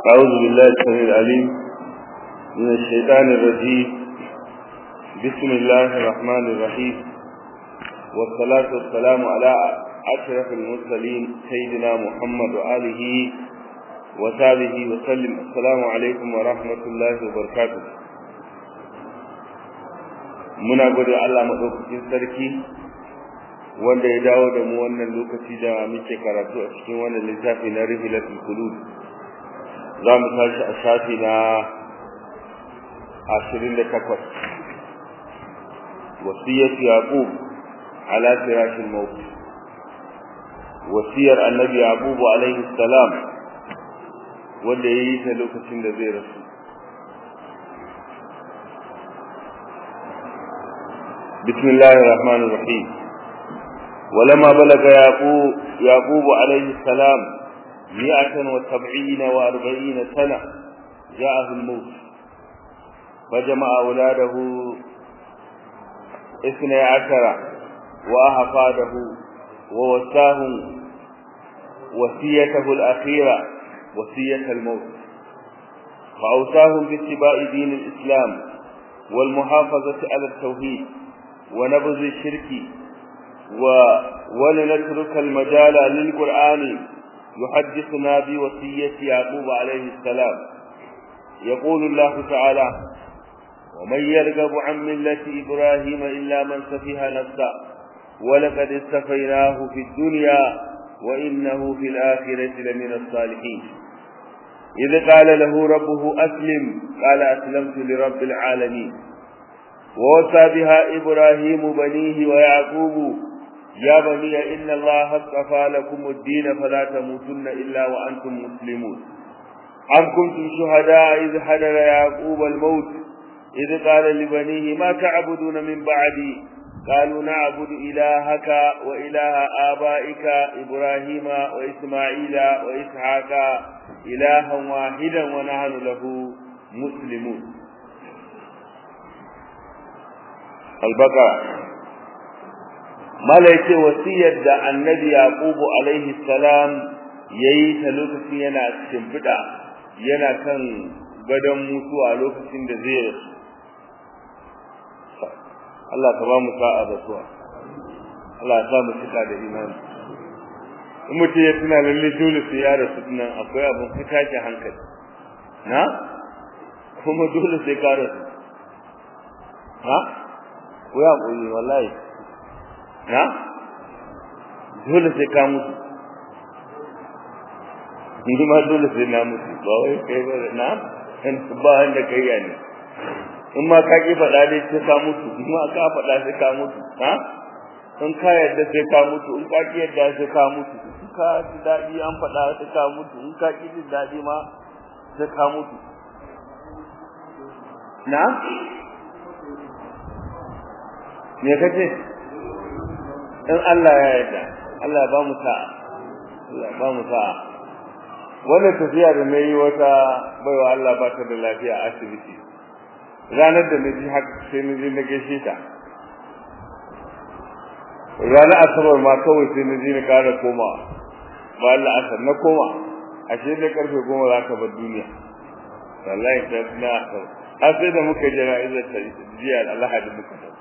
أعوذ بالله السميع العليم من الشيطان الرجيم بسم الله الرحمن الرحيم والصلاة والسلام على أشرف المرسلين سيدنا محمد وآله وصحبه وسلم السلام عليكم ورحمة الله وبركاته muna gode Allah madaukakin sarki wanda ya dawo da mu wannan lokaci da muke karatu a cikin wannan littafi na Rihilatul Qulub za mu tashi a shafi na 28 wasiyatu yaqub ala firash al-maut wasiyar annabi yaqub alaihi salam wanda yayi ta lokacin da zai rasu بسم الله الرحمن الرحيم ولما بلغ يعقوب, يعقوب عليه السلام مئة وسبعين وأربعين سنة جاءه الموت فجمع أولاده اثني عشر وأحفاده ووساهم وصيته الأخيرة وصية الموت فأوصاهم باتباع دين الإسلام والمحافظة على التوحيد ونبذ الشرك و... ولنترك المجال للقرآن يحدثنا بوصية يعقوب عليه السلام يقول الله تعالى ومن يرغب عن ملة إبراهيم إلا من سفه نفسه ولقد استفيناه في الدنيا وإنه في الآخرة لمن الصالحين إذ قال له ربه أسلم قال أسلمت لرب العالمين ووصى بها إبراهيم بنيه ويعقوب يا بني إن الله اصطفى لكم الدين فلا تموتن إلا وأنتم مسلمون أم كنتم شهداء إذ حضر يعقوب الموت إذ قال لبنيه ما تعبدون من بعدي قالوا نعبد إلهك وإله آبائك إبراهيم وإسماعيل وإسحاق إلها واحدا ونحن له مسلمون البقرة mala yace wasiyar da annabi yaqubu alaihi salam yayi ta lokacin yana shimfida yana kan gadon mutuwa lokacin da zai rasu Allah ka ba mu sa'a da suwa Allah ya sa mu cika da imani in mutum ya tuna lalle dole sai ya rasu nan akwai abin ka tashi hankali na kuma dole sai ka rasu ha ko ya koyi wallahi na dole sai ka mutu ni ma dole sai na mutu ba wai kai ba na in ba wanda kai ya ne in ma ka ki faɗa dai sai ka mutu in ma ka faɗa sai ka mutu ha in ka yarda sai ka mutu in ka ki yarda sai ka mutu in ka ji daɗi an faɗa sai ka mutu in ka ki jin daɗi ma sai ka mutu na me kace in Allah ya yarda Allah ba mu sa'a Allah ba mu sa'a wannan tafiya da nayi wata baiwa Allah ba ta da lafiya a asibiti ranar da naji haka sai naji na gaishe ta ranar asabar ma kawai sai naji na kara koma ba Allah asar na koma ashe da karfe goma za ka bar duniya wallahi ta na har sai da muka jira izar ta jiya alhadi muka tafi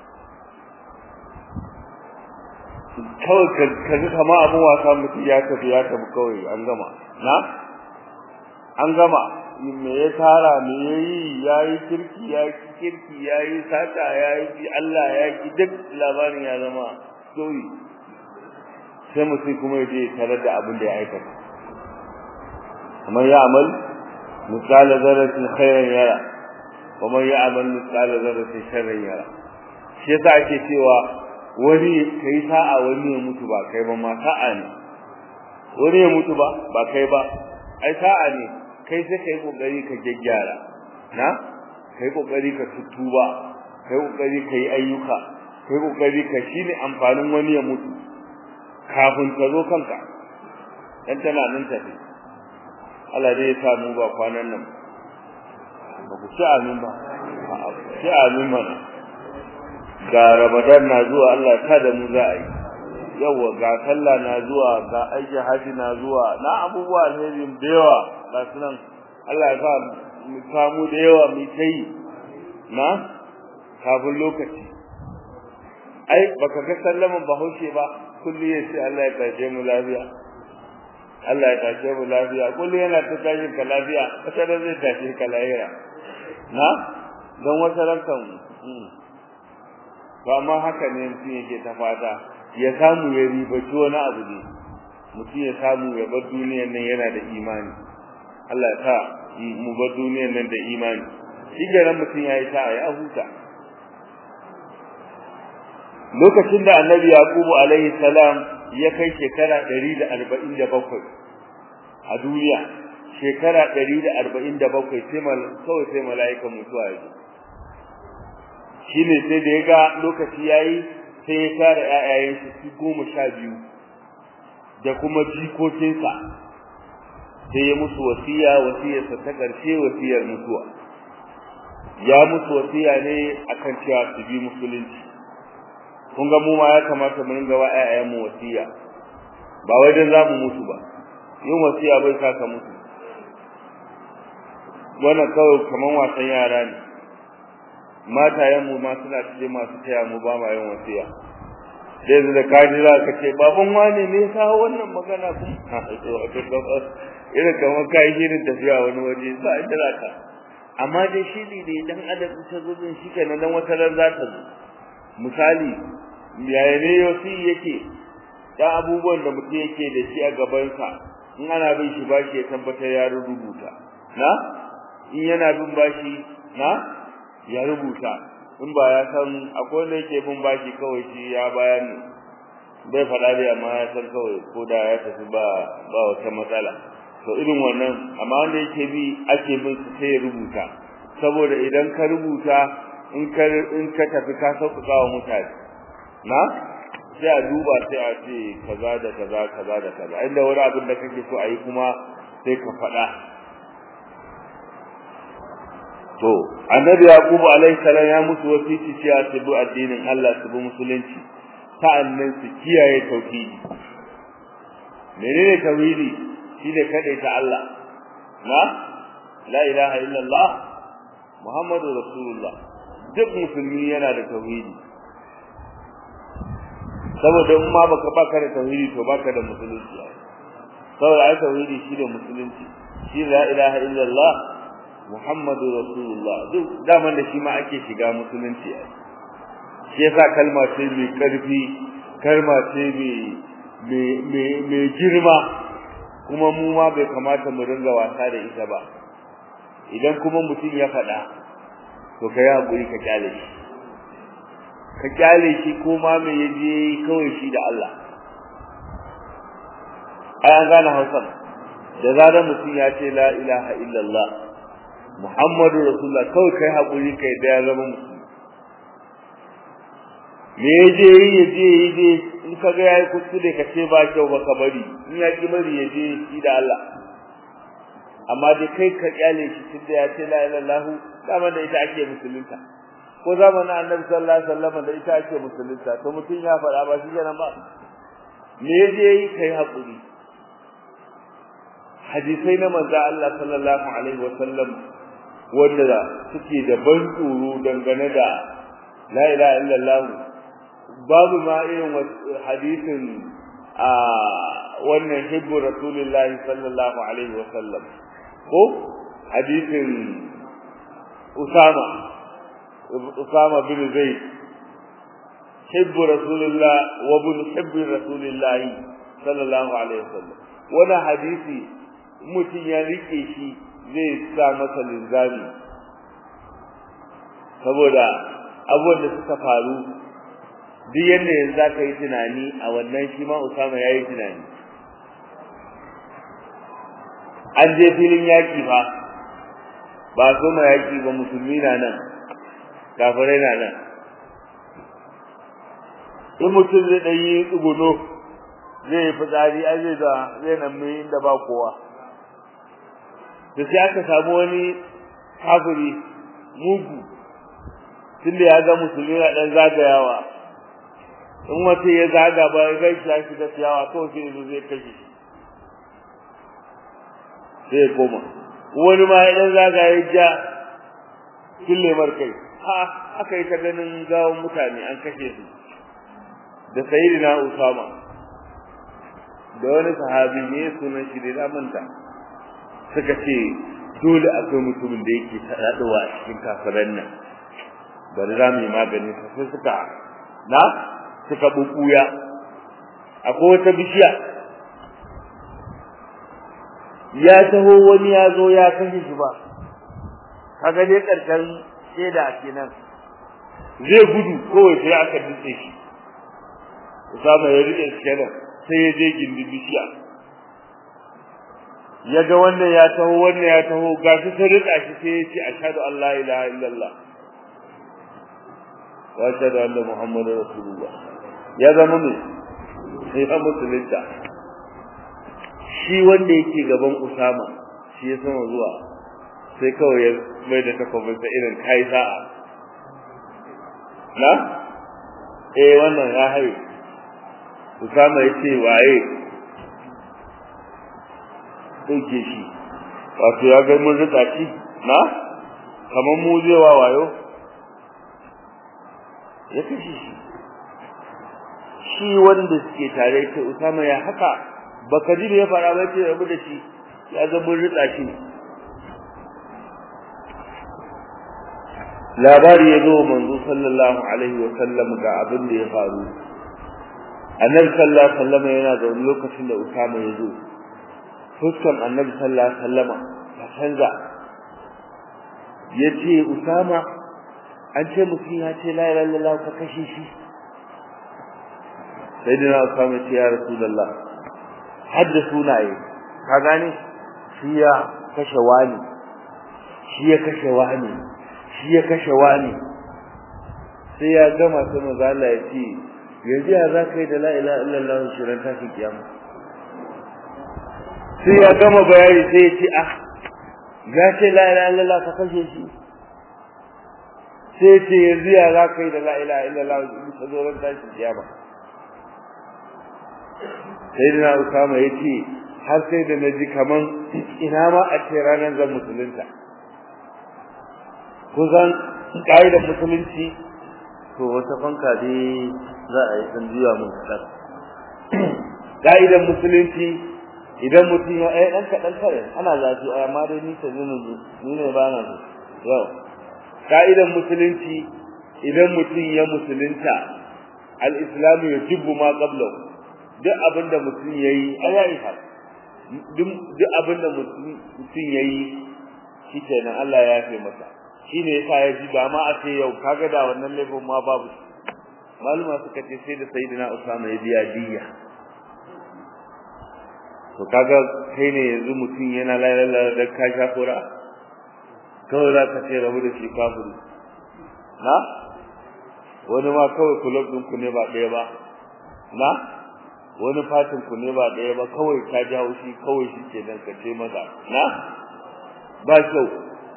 kawai ka ji kama abin wasa mutum ya tafi ya tafi kawai an gama na an gama me ya tara me ya yi ya yi kirki ya yi kirki ya yi sata ya yi Allah ya yi duk labarin ya zama story sai mutum kuma ya je tare da abin da ya aikata kamar ya amal misala zarratin khairan yara kuma ya amal misala zarratin sharran yara shi yasa ake cewa wani kai sa'a wani ya mutu ba kai ba ma sa'a ne wani ya mutu ba ba kai ba ai sa'a ne kai sai kai kokari ka gyaggyara na kai kokari ka tutuba kai kokari ka yi ayyuka kai kokari ka shine amfanin wani ya mutu kafin ka zo kanka dan tana nan tafi Allah dai ya sa mu ba kwanan nan ba ku ci amin ba a'a ci amin mana ga Ramadan na zuwa Allah ta da mu za a yi yawa ga sallah na zuwa ga aiki haji na zuwa na abubuwa alheri da yawa ga sunan Allah ya sa mu samu da yawa mu kai na kafin lokaci ai baka ga sallaman bahaushe ba kullu ya ce Allah ya tashe mu lafiya Allah ya tashe mu lafiya kullu yana ta tashin ka lafiya wata ran zai tashe ka lahira na don wata ran kan ba ma haka ne mutum yake ta fata ya samu ya ribaci wani abu ne mutum ya samu ya bar duniyar nan yana da imani Allah ya sa mu bar duniyar nan da imani shi garan mutum ya yi ta ya huta lokacin da annabi yaqubu alaihi salam ya kai shekara 147 a duniya shekara 147 sai mal kawai sai mala'ikan mutuwa ya shine sai da ya ga lokaci yayi sai ya tara ƴaƴayen shi goma sha biyu da kuma jikokinsa sai ya musu wasiya wasiyarsa ta ƙarshe wasiyar mutuwa ya musu wasiya ne akan cewa su bi musulunci kun ga mu ma ya kamata mu ringa wa ƴaƴayen mu wasiya ba wai dan zamu mutu ba yin wasiya bai saka mutu wannan kawai kaman wasan yara ne matayen mu ma suna cikin masu taya mu ba ma yin wasiya sai da kaji za ka ce baban wane ne ya kawo wannan magana kuma irin kamar kai shirin tafiya wani waje ba inda za ka amma dai shi ne dai dan adam ta zo din shi kenan dan wata ran za ta zo misali yaya ne yosi yake dan abubuwan da mutum yake da shi a gabansa in ana bin shi bashi ya tabbatar ya rubuta na in yana bin bashi na ya rubuta in ba ya san akwai wanda yake bin bashi kawai shi ya bayan bai faɗa da amma ya san kawai ko da ya tafi ba ba wata matsala to irin wannan amma wanda yake bi ake bin su sai ya rubuta saboda idan ka rubuta in ka in ka tafi ka sauƙaƙa wa mutane na sai a duba sai a ce kaza da kaza kaza da kaza inda wani abin da kake so a yi kuma sai ka faɗa to annabi yaqubu alaihi salam ya musu wasiti cewa su bi addinin Allah su bi musulunci sa'annan su kiyaye tauhidi menene tauhidi shine ta Allah na la ilaha illallah muhammadu rasulullah duk musulmi yana da tauhidi saboda in ma baka baka da tauhidi to baka da musulunci saboda ai tauhidi shine musulunci shi la ilaha illallah muhammadu rasulullah duk daman da shi ma ake shiga musulunci ai shi yasa kalma ce mai karfi kalma ce mai mai girma kuma mu ma bai kamata mu ringa wasa da ita ba idan kuma mutum ya faɗa to kai hakuri ka kyale shi ka kyale shi ko ma me yaje kawai shi da Allah ai an gane Hausa da zarar mutum ya ce la ilaha illallah Muhammadu Rasulullah kawai kai hakuri kai da ya zama musulmi me yaje yaje yaje in ka ga yayi kuskure ka ce ba kyau ba ka bari in ya ki bari yaje shi da Allah amma dai kai ka kyale shi tunda ya ce la ilaha illallah dama da ita ake musulunta ko zamanin annabi sallallahu alaihi wasallam da ita ake musulunta to mutun ya faɗa ba shi kenan ba me yaje yi kai hakuri hadisai na manzo Allah sallallahu alaihi wasallam wanda suke da ban tsoro dangane da la ilaha illallah babu ma irin hadisin a wannan hibbu rasulullahi sallallahu alaihi wasallam ko hadisin Usama Usama bin Zaid hibbu rasulullah wa bin hibbi rasulullah sallallahu alaihi wasallam wannan hadisi mutum ya rike shi zai sa masa linzami saboda abubuwan da suka faru duk yadda yanzu za ka yi tunani a wannan shi ma Usama ya yi tunani an je filin yaƙi fa ba so ma yaƙi ba musulmi na nan kafirai na nan in mutum zai ɗan yi tsuguno zai yi fitsari an zai da zai nan mai inda ba kowa da sai aka samu wani kafiri mugu tunda ya ga musulmi na ɗan zagayawa in wata ya zaga ba ya gaishe ya shiga ciyawa kawai sai yanzu zai kashe shi sai ya koma wani ma idan zagaye ja kille markai ha aka yi ta ganin gawon mutane an kashe su da sayyidina Usama da wani sahabi ne sunan shi da manta suka ce dole akwai mutumin da yake tadaduwa a cikin kafiran nan bari za mu yi magani sai suka na suka bukuya akwai wata bishiya ya taho wani ya zo ya kashe shi ba kaga dai karshen sheda kenan zai gudu kawai sai aka dutse shi Usama ya rike kenan sai ya je gindin bishiya ya ga wannan ya taho wannan ya taho gashi sai rika shi sai ya ce ashhadu an la ilaha illallah wa ashhadu anna muhammadar rasulullah ya zama ne sai ya musulunta shi wanda yake gaban Usama shi ya sama zuwa sai kawai ya mai da takobin sa irin kai sa'a na eh wannan ya haye Usama ya ce waye dauke shi wato ya ga mun rika shi na kamar mu zai wa wayo ya kashe shi shi wanda suke tare ce Usama ya haka baka ji da ya fara ba ce rabu da shi ya ga mun rika shi labari ya zo manzo sallallahu alaihi wa sallam ga abin da ya faru annabi sallallahu alaihi wa sallam yana da wani lokacin da Usama ya zo fuskan annabi sallallahu alaihi wa sallam ta canza yace Usama an ce mutum ya ce la ilaha illallah ka kashe shi sayyidina Usama ce ya rasulullah hadda sunaye ka gane shi ya kashe wani shi ya kashe wani shi ya kashe wani sai ya gama sai manzo Allah ya ce yanzu ya za ka yi da la ilaha illallah shirin tashin kiyama sai ya gama bayani sai ya ce ah ya ce la ilaha illallah ka kashe shi sai ya ce yanzu ya za ka yi da la ilaha illallah shirin tashin kiyama sai da Usama ya ce har sai da naji kaman ina ma a ce ranar zan musulunta kusan ƙa'idar musulunci to wata fanka dai za a yi san juya mun kaɗan ƙa'idar musulunci idan mutum ya ai ɗan kaɗan kare ana zafi a amma dai ni ta zina ni ne ba na so yau ƙa'idar musulunci idan mutum ya musulunta al-islamu ya jibbu ma qablahu duk abin da mutum ya yi a yayi ha duk abin da mutum ya yi shi kenan Allah ya yafe masa shi ne yasa ya ji ba ma a ce yau kaga da wannan laifin ma babu maluma suka ce sai da sayyidina Usama ya biya diya to kaga kai ne yanzu mutum yana lalala da ka sha kura kawai za ka ce rabu da shi kafiri na wani ma kawai kulob ɗinku ne ba ɗaya ba na wani fatin ku ne ba ɗaya ba kawai ka jawo shi kawai shi ke nan ka ce maza na ba kyau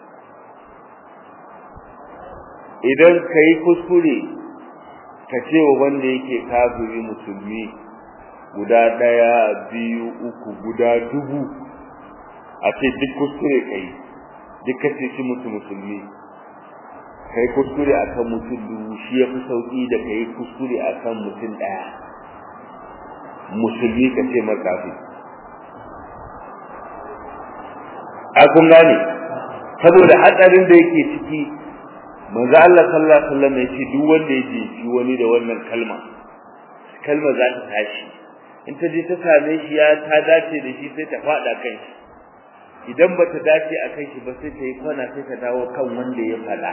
idan ka yi kuskure ka ce wa wanda yake kafiri musulmi guda ɗaya biyu uku guda dubu a ce duk kuskure ka yi duk ka ce shi musu musulmi ka yi kuskure a kan mutum dubu shi ya fi sauƙi da ka yi kuskure a kan mutum ɗaya musulmi ka ce makafi a kun gane saboda hatsarin da yake ciki manzo Allah sallallahu alaihi wasallam ya ce duk wanda ya jefi wani da wannan kalma kalma za ta tashi in ta je ta same shi ya ta dace da shi sai ta fada kan shi idan ba ta dace a kan shi ba sai ta yi kwana sai ta dawo kan wanda ya fada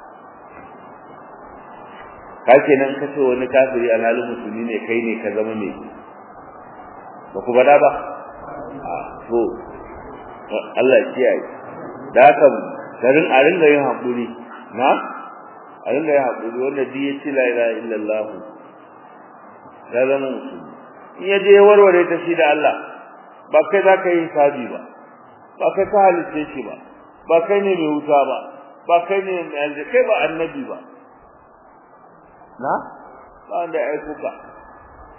ka kenan ka ce wani kafiri alhalin musulmi ne kai ne ka zama mai ba ku bada ba to Allah ya kiyaye da haka garin a ringa yin hakuri na a ringa yin hakuri wanda duk ya ci la ilaha illallah ya zama musulmi in ya je warware ta shi da Allah ba kai za ka yi sabi ba ba kai ka halice shi ba ba kai ne mai wuta ba ba kai ne mai aljanna kai ba annabi ba na ba wanda ya aiko ka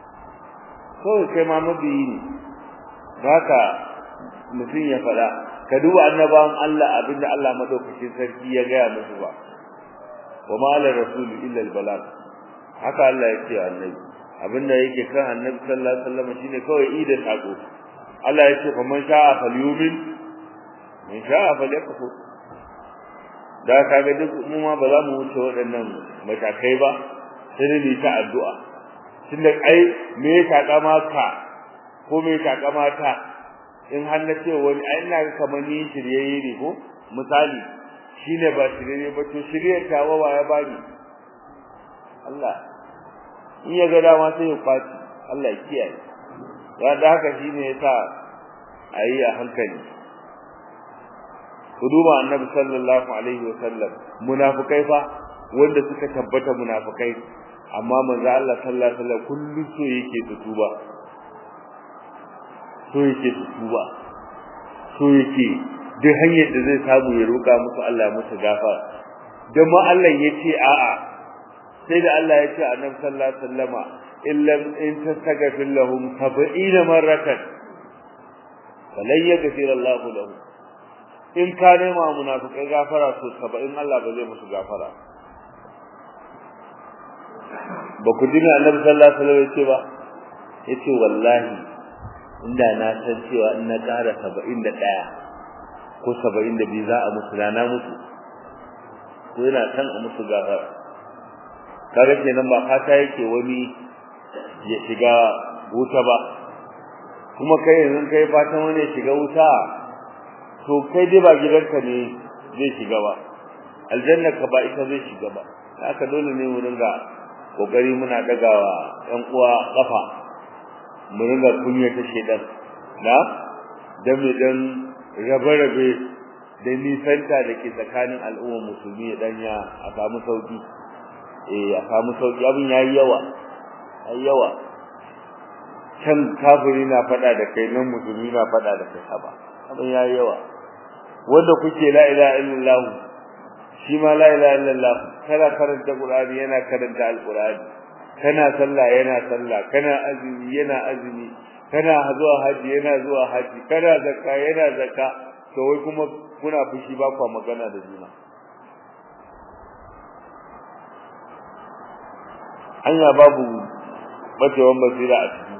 kawai kai ma mabiyi ne haka mutum ya faɗa ka duba annabawan Allah abinda Allah madaukakin sarki ya gaya musu ba wa ma ala rasul illa al balag haka Allah ya ce annabi abinda yake kan annabi sallallahu alaihi wasallam shine kawai idan sako Allah ya ce fa man sha'a falyumin man sha'a falyakfur da kaga duk mu ma ba za mu wuce waɗannan matakai ba sai dai ta addu'a tunda ai me ya takama ka ko me ya takama ta in har na ce wani ai ina kamar ni shiryayye ne ko misali shine ba shiryayye ba to shiryar ta wa ya bani Allah in ya ga dama sai ya kwaci Allah ya kiyaye ya da haka shine yasa ayi a hankali ku duba annabi sallallahu alaihi wa sallam munafikai fa wanda suka tabbata munafikai amma manzo Allah sallallahu alaihi wa sallam kullu so yake su tuba so yake su tuba so yake duk hanyar da zai samu ya roka musu Allah musu gafara dan ma Allah yace a'a sai da Allah ya ce annabi sallallahu alaihi wasallama illam in tastaghfir lahum 70 marratan falan yaghfir Allahu lahum in ka nema munafikai gafara to 70 Allah ba zai musu gafara ba ku dina annabi sallallahu alaihi wasallam yace ba yace wallahi inda na san cewa in na ƙara 71 ko 72 za a musu rana musu ko yana san a musu gafara kaga kenan ba fata yake wani ya shiga wuta ba kuma kai yanzu kai fatan wani ya shiga wuta to kai dai ba gidanka ne zai shiga ba aljanna ka ba ita zai shiga ba haka dole ne mu ringa kokari muna dagawa ɗan uwa kafa mu ringa kunya ta shedan na dan me dan rabe-rabe da nisanta da ke tsakanin al'ummar musulmi ya danya a samu sauki eh a samu sauki abin yayi yawa ai yawa can kafiri na fada da kai nan musulmi na fada da kai haba abin yayi yawa wanda kuke la ilaha illallah shi ma la ilaha illallah kana karanta qur'ani yana karanta alqur'ani kana sallah yana sallah kana azumi yana azumi kana zuwa haji yana zuwa haji kana zakka yana zakka to wai kuma kuna fushi ba kwa magana da juna hanya babu bacewan basira a ciki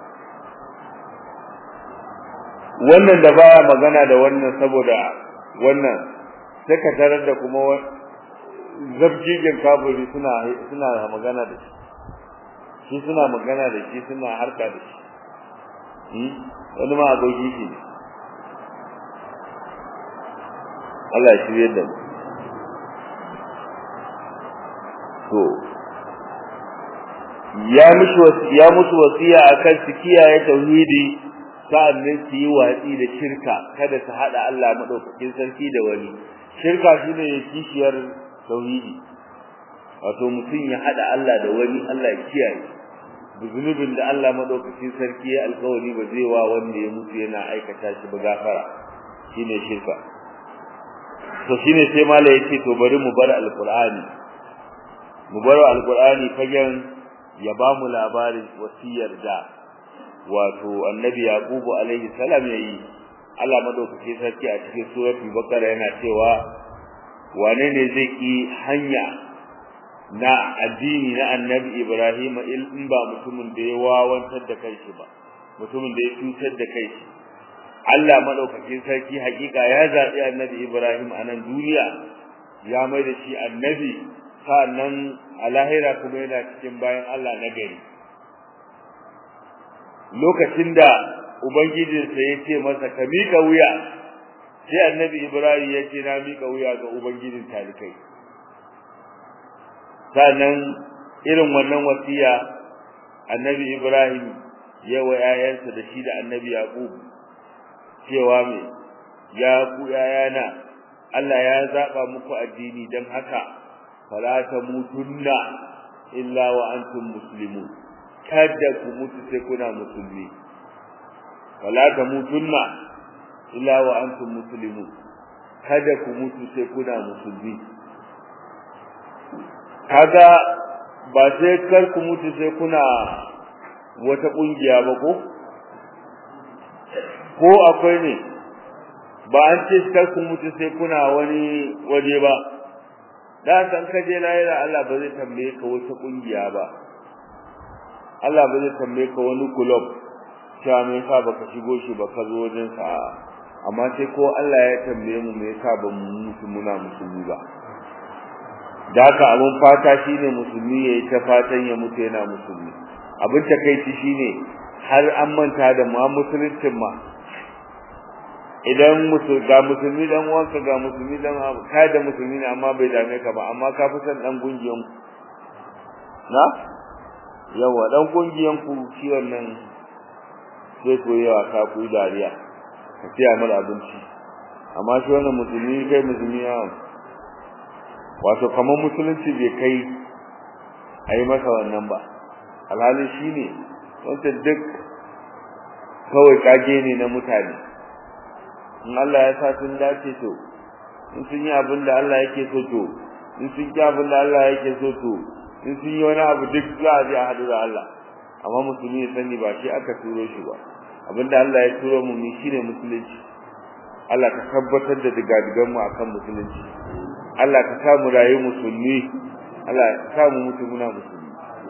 wannan da baya magana da wannan saboda wannan sai ka tarar da kuma zabjijin kafiri suna suna magana da shi shi suna magana da shi suna harka da shi wani ma aboki shi ne Allah ya shirye da mu to ya musu ya musu wasiya akan su kiyaye tauhidi sa'annan su yi watsi da shirka kada su hada Allah madaukakin sarki da wani shirka shine kishiyar tauhidi wato mutum ya hada Allah da wani Allah ya kiyaye zunubin da Allah madaukakin sarki ya alkawari ba zai wa wanda ya mutu yana aikata shi ba gafara shine shirka to shine sai mala yace to bari mu bar alqur'ani mu bar alqur'ani fagen ya ba mu labarin wasiyar da wato annabi yaqubu alaihi salam yayi Allah madaukake sarki a cikin suratul baqara yana cewa wane ne zai ki hanya na addini na annabi ibrahim in ba mutumin da ya wawantar da kai ba mutumin da ya cutar da kai Allah madaukakin sarki hakika ya zabi annabi ibrahim a nan duniya ya mai da shi annabi sannan a lahira kuma yana cikin bayan Allah na gari lokacin da ubangijinsa ya ce masa ka miƙa wuya sai annabi ibrahim ya ce na miƙa wuya ga ubangijin talikai sannan irin wannan wasiya annabi ibrahim ya wa yayansa da shi da annabi yaqub cewa me ya ku yayana Allah ya zaba muku addini dan haka fala tamutunna illa wa antum muslimun kada ku mutu sai kuna musulmi wala tamutunna illa wa antum muslimun kada ku mutu sai kuna musulmi kaga ba sai kar ku mutu sai kuna wata kungiya ba ko ko akwai ne ba an ce kar ku mutu sai kuna wani waje ba da san ka je lahira Allah ba zai tambaye ka wata kungiya ba Allah ba zai tambaye ka wani club cewa me yasa baka shigo shi ba ka zo wajen sa amma sai ko Allah ya tambaye mu me yasa ba mu mutu muna musulmi ba da haka abin fata shine musulmi yayi ta fatan ya mutu yana musulmi abin takeici shine har an manta da ma musuluncin ma idan musu ga musulmi dan uwanka ga musulmi dan ka da musulmi ne amma bai dame ka ba amma ka fi san dan gungiyan na yawa dan gungiyan ku shi wannan sai ko yawa ka ku dariya ka tiya mara abinci amma shi wannan musulmi kai musulmi ya wato kamar musulunci bai kai a yi masa wannan ba alhali shi ne wanda duk kawai kage ne na mutane in Allah ya sa sun dace to in sun yi abin da Allah yake so to in sun yi abin da Allah yake so to in sun yi wani abu duk za a je a haɗu da Allah amma musulmi ya sani ba shi aka turo shi ba abin da Allah ya turo mu ni shine musulunci Allah ka tabbatar da digadigan mu akan musulunci Allah ka sa mu rayu musulmi Allah ka sa mu mutu muna musulmi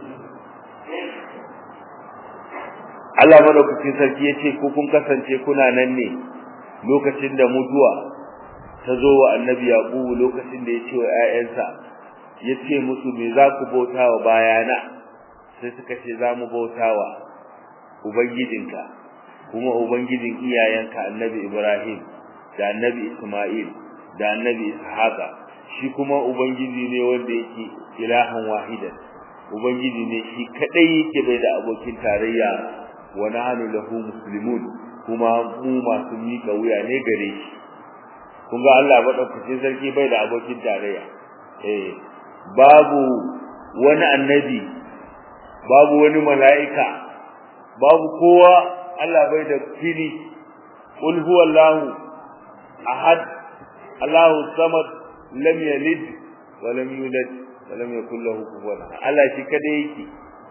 Allah madaukakin sarki yace ko kun kasance kuna nan ne lokacin da mutuwa ta zo wa annabi yaqub lokacin da yace wa ƴaƴansa yace musu me za ku bautawa bayana sai suka ce za mu bautawa ubangijinka kuma ubangijin iyayenka annabi ibrahim da annabi isma'il da annabi ishaqa shi kuma ubangiji ne wanda yake ilahan wahidan ubangiji ne shi kadai yake bai da abokin tarayya wa nahnu lahu muslimun kuma mu masu mika wuya ne gare shi kun ga Allah madaukakin sarki bai da abokin tarayya eh babu wani annabi babu wani mala'ika babu kowa Allah bai da fili qul huwallahu ahad Allahu samad lam yalid wa lam yulad wa lam yakul lahu kufuwan Allah shi kada yake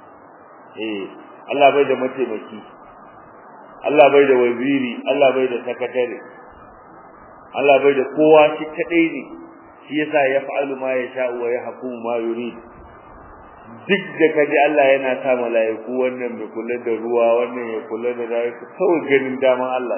eh Allah bai da mataimaki Allah bai da waziri Allah bai da sakatare Allah bai da kowa shi kadai ne shi yasa ya fa'alu ma yasha wa yahkumu ma yurid duk da kaji Allah yana sa mala'iku wannan mai kula da ruwa wannan ya kula da rayuwa kawai ganin daman Allah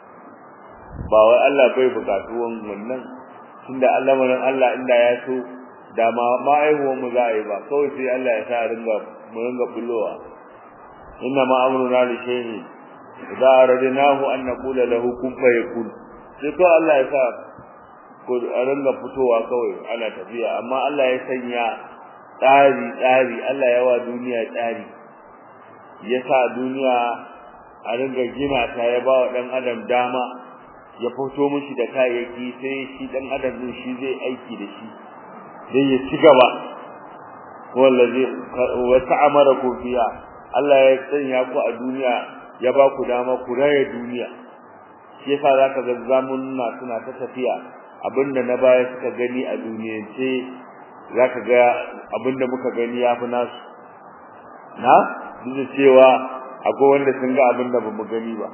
ba wai Allah bai bukatu wannan tunda Allah manan Allah inda ya so da ma ma'aihuwan mu za a yi ba kawai sai Allah ya sa ringa mu ringa bullowa inna ma amruna li shay'in idza aradnahu an naqula lahu kun fayakun sai ko Allah ya sa ko a ringa fitowa kawai ana tafiya amma Allah ya sanya tsari tsari Allah ya wa duniya tsari ya sa duniya a ringa gina ta ya ba wa dan adam dama ya fito mishi da kayayyaki sai shi dan adam din shi zai aiki da shi dan ya ci gaba wallazi wa ta'amaraku fiha Allah ya sanya ku a duniya ya ba ku dama ku raye duniya shi yasa zaka ga zamunna suna ta tafiya abinda na baya suka gani a duniyance zaka ga abinda muka gani yafi nasu na duk cewa akwai wanda sun ga abinda bamu gani ba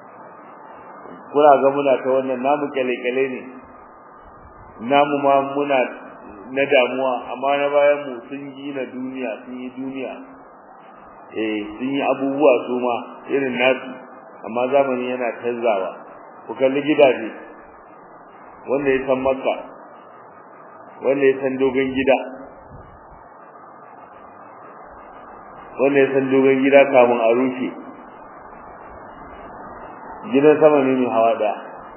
kuna ga muna ta wannan namu kyale-kyale ne namu ma muna na damuwa amma na bayan mu sun gina duniya sun yi duniya eh sun yi abubuwa su ma irin nasu amma zamani yana canzawa ku kalli gidaje wanda ya san makka wanda ya san dogon gida wanda ya san dogon gida kamun a rushe gidan sama ne mai hawa daya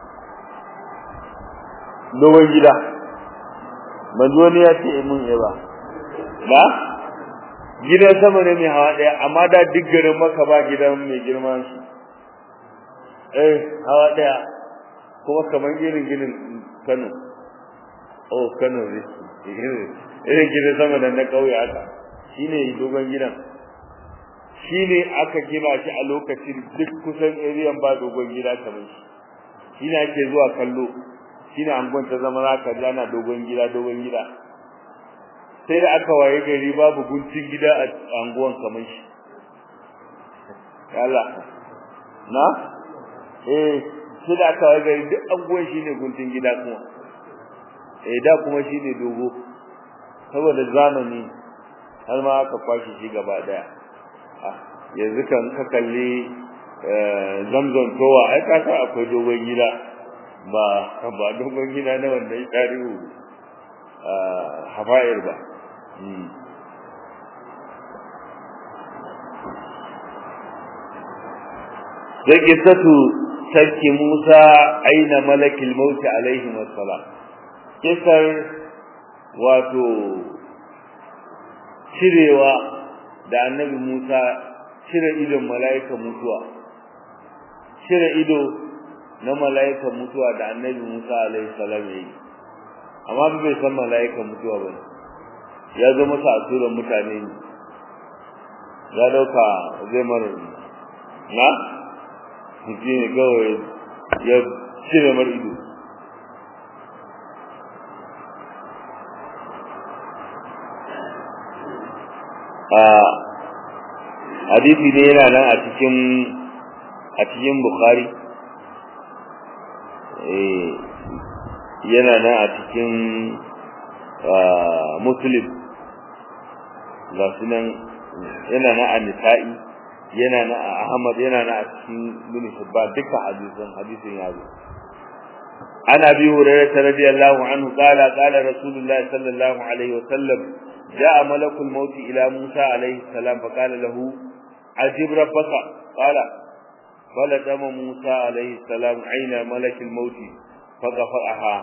dogon gida ban ji wani ya ce mun ya ba ba gidan sama ne mai hawa daya amma da duk garin maka ba gidan mai girman shi eh hawa daya kuma kamar irin ginin Kano oh Kano ne irin gidan sama da na kauye haka shine dogon gidan shine aka gina shi a lokacin duk kusan area ba dogon gida kamar shi shine ake zuwa kallo shine angon ta zama zaka jana dogon gida dogon gida sai da aka waye gari babu guntun gida a anguwan kamar shi Allah na eh sai da aka gari duk anguwan shine guntun gida kuma eh da kuma shine dogo saboda zamani har ma aka kwashi shi gaba daya yanzu kan ka kalli zamzam towa ai ka san akwai dogon gida ba ba dogon gida na wanda ya tarihu hafa'ir ba sai kisatu sarki Musa aina malakil mauti alaihi wassalam kisar wato cirewa da annabi Musa cire idon mala'ikan mutuwa cire ido na mala'ikan mutuwa da annabi Musa alaihi salam yayi amma bai san mala'ikan mutuwa ba ya zo masa a turan mutane ne ya dauka zai mara na shi ne kawai ya cire mar ido hadisi ne yana nan a cikin a cikin bukhari yana nan a cikin muslim ga su nan yana nan a nisa'i yana nan a ahmad yana nan a cikin bin hibban duka hadisin hadisin ya zo عن ابي هريره رضي الله عنه قال قال رسول الله صلى الله عليه وسلم جاء ملك الموت الى موسى عليه السلام فقال له عجب ربك قال فلتم موسى عليه السلام عين ملك الموت فقفأها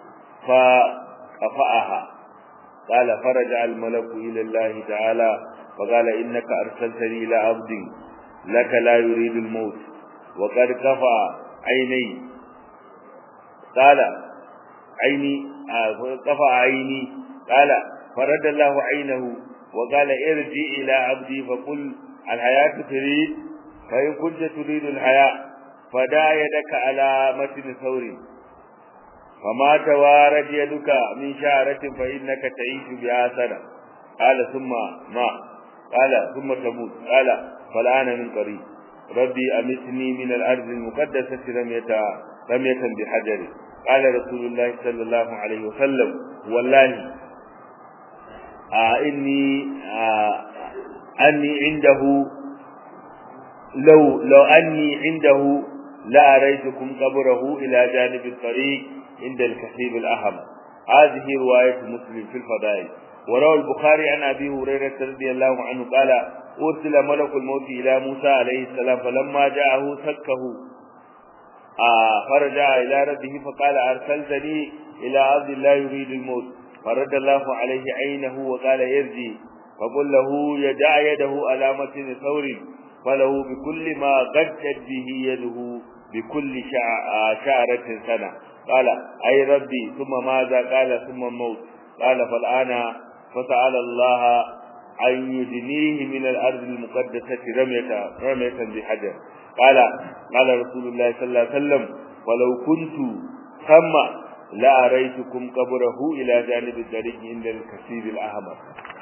فقفأها قال فرجع الملك إلى الله تعالى فقال إنك أرسلتني إلى عبد لك لا يريد الموت وقد كفى عيني قال عيني كفى عيني قال فرد الله عينه وقال ارجع إلى عبدي فقل الحياة تريد فإن كنت تريد الحياة فدع يدك على متن ثور فما توارد يدك من شعرة فإنك تعيش بها سنة قال ثم ما قال ثم تموت قال فالآن من قريب ربي أمتني من الأرض المقدسة رمية رمية بحجر قال رسول الله صلى الله عليه وسلم والله آه إني آه أني عنده لو لو أني عنده لأريتكم قبره إلى جانب الطريق عند الكثيب الأهم هذه رواية مسلم في الفضائل وروى البخاري عن أبي هريرة رضي الله عنه قال أرسل ملك الموت إلى موسى عليه السلام فلما جاءه سكه آه فرجع إلى ربه فقال أرسلتني إلى عبد الله يريد الموت فرد الله عليه عينه وقال يرجي فقل له يدع يده على متن ثور فله بكل ما غدت به يده بكل شعرة سنة قال أي ربي ثم ماذا قال ثم الموت قال فالآن فسأل الله أن يدنيه من الأرض المقدسة رمية رمية بحجر قال قال رسول الله صلى الله عليه وسلم ولو كنت ثم لأريتكم قبره إلى جانب الطريق عند الكثير الأحمر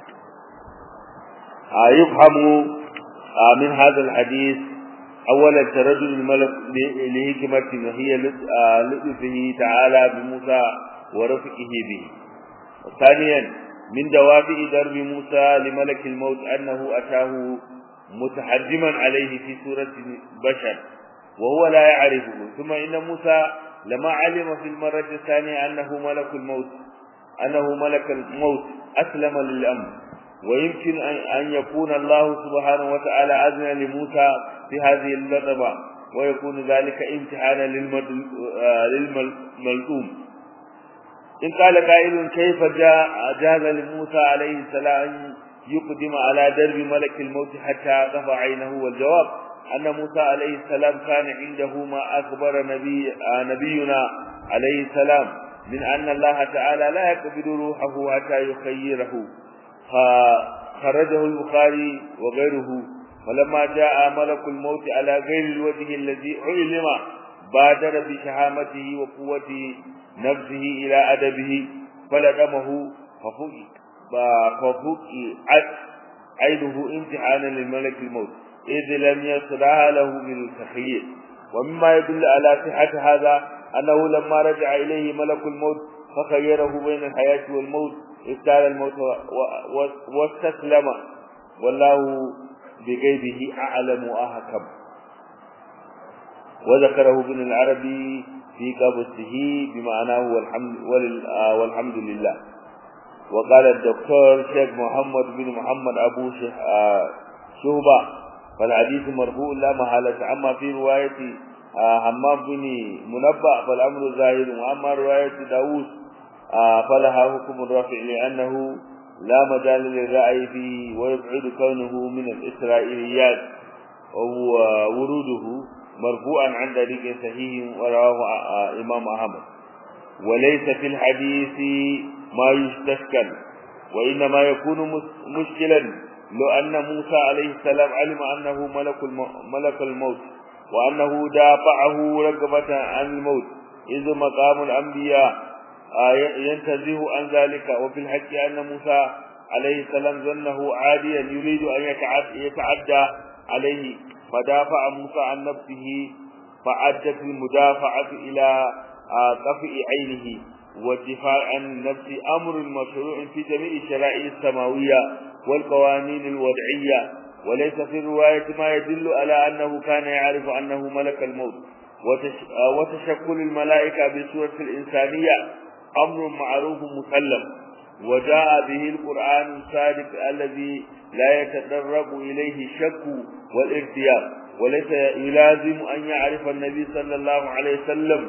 يفهم من هذا الحديث أولا تردد الملك لحكمة وهي لطفه تعالى بموسى ورفقه به ثانيا من دوافع درب موسى لملك الموت أنه أتاه متحجما عليه في سورة بشر وهو لا يعرفه ثم إن موسى لما علم في المرة الثانية أنه ملك الموت أنه ملك الموت أسلم للأمر ويمكن أن يكون الله سبحانه وتعالى أذن لموسى في هذه اللطبة ويكون ذلك امتحانا للملؤوم إن قال قائل كيف جاء جاز لموسى عليه السلام أن يقدم على درب ملك الموت حتى قف عينه والجواب أن موسى عليه السلام كان عنده ما أخبر نبي نبينا عليه السلام من أن الله تعالى لا يقبل روحه حتى يخيره فخرجه البخاري وغيره فلما جاء ملك الموت على غير الوجه الذي علم بادر بشهامته وقوة نفسه إلى أدبه فلدمه ففوق ففوق عينه امتحانا للملك الموت إذ لم يصلها له من التخيير ومما يدل على صحة هذا أنه لما رجع إليه ملك الموت فخيره بين الحياة والموت اختار الموت واستسلم والله بغيبه أعلم وأحكم وذكره ابن العربي في قبسه بمعناه والحمد, والحمد لله وقال الدكتور شيخ محمد بن محمد أبو شهبة فالحديث مرفوع لا محالة أما في رواية حمام بن منبأ فالأمر ظاهر وأما رواية داوود فلها حكم الرفع لأنه لا مجال للرأي فيه ويبعد كونه من الإسرائيليات وهو وروده مرفوعا عن طريق صحيح ورواه إمام أحمد وليس في الحديث ما يستشكل وإنما يكون مشكلا لو أن موسى عليه السلام علم أنه ملك ملك الموت وأنه دافعه رغبة عن الموت إذ مقام الأنبياء ينتزه عن ذلك وفي الحج أن موسى عليه السلام ظنه عاديا يريد أن يتعدى عليه فدافع موسى عن نفسه فعدت المدافعة إلى قفئ عينه والدفاع عن النفس أمر مشروع في جميع الشرائع السماوية والقوانين الوضعية وليس في الرواية ما يدل على أنه كان يعرف أنه ملك الموت وتشكل الملائكة بصورة الإنسانية أمر معروف مسلم وجاء به القرآن الصادق الذي لا يتدرب إليه الشك والارتياب وليس يلازم أن يعرف النبي صلى الله عليه وسلم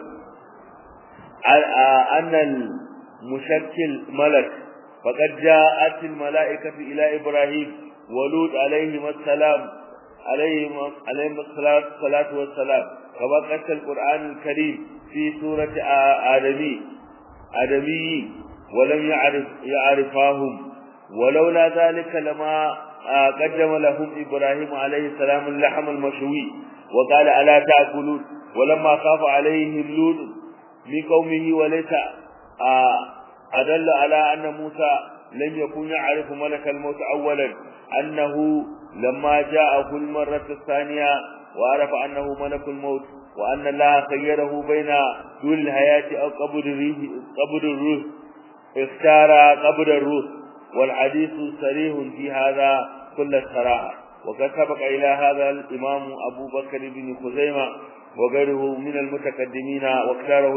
أن المشكل ملك فقد جاءت الملائكة إلى إبراهيم ولوط عليهما السلام عليهما عليهما الصلاة والسلام كما قص القرآن الكريم في سورة آدمي آدمي ولم يعرف يعرفاهم ولولا ذلك لما قدم لهم إبراهيم عليه السلام اللحم المشوي وقال ألا تأكلون ولما خاف عليهم لوط من قومه وليس أدل على أن موسى لم يكن يعرف ملك الموت أولا أنه لما جاءه المرة الثانية وعرف أنه ملك الموت وأن الله خيره بين طول الحياة أو قبر الريح قبر الروح اختار قبر الروح والحديث صريح في هذا كل الصراحة وقد سبق إلى هذا الإمام أبو بكر بن خزيمة وغيره من المتقدمين واختاره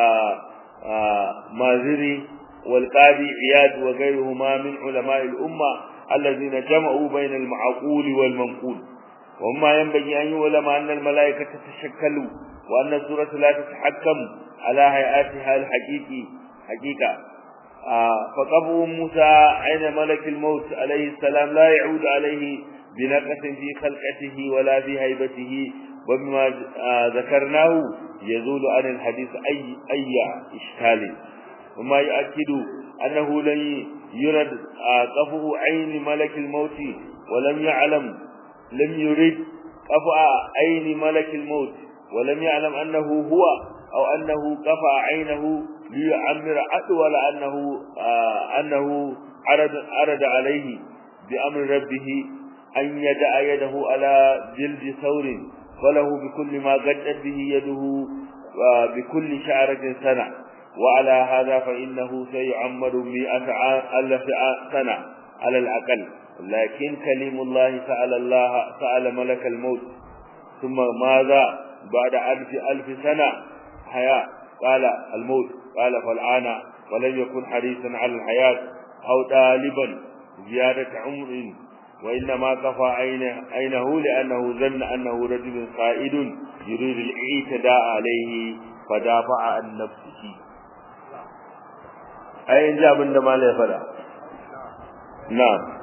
المازري والقاضي عياد وغيرهما من علماء الأمة الذين جمعوا بين المعقول والمنقول وما ينبغي أن يعلم أن الملائكة تتشكل وأن السورة لا تتحكم على هيئاتها الحقيقي حقيقة فقبو موسى عين ملك الموت عليه السلام لا يعود عليه بنقص في خلقته ولا في هيبته وبما ذكرناه يزول عن الحديث أي أي إشكال وما يؤكد أنه لن يرد قفو عين ملك الموت ولم يعلم لم يرد قفع عين ملك الموت ولم يعلم أنه هو أو أنه قفع عينه ليعمر أطول أنه آه أنه عرض عرض عليه بأمر ربه أن يدع يده على جلد ثور فله بكل ما قدت به يده آه بكل شعرة سنة وعلى هذا فإنه سيعمر مئة ألف سنة على الأقل لكن كلم الله سأل الله سأل ملك الموت ثم ماذا بعد ألف ألف سنة حياة قال الموت قال فالآن ولم يكن حريصا على الحياة أو طالبا زيادة عمر وإنما كفى عينه, عينه لأنه ظن أنه رجل قائد يريد الاعتداء عليه فدافع عن نفسه أي إن جاء من ما لا فلا نعم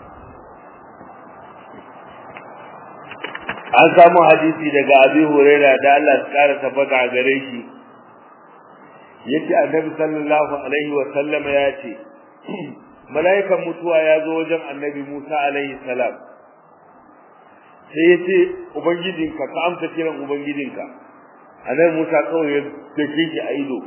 an samu hadisi daga abi huraira da Allah ya kara tabbata a gare shi yace annabi sallallahu alaihi wa sallama ya ce mala'ikan mutuwa ya zo wajen annabi Musa alaihi salam sai yace ubangijinka ka amsa kiran ubangijinka annabi Musa kawai ya dake shi a ido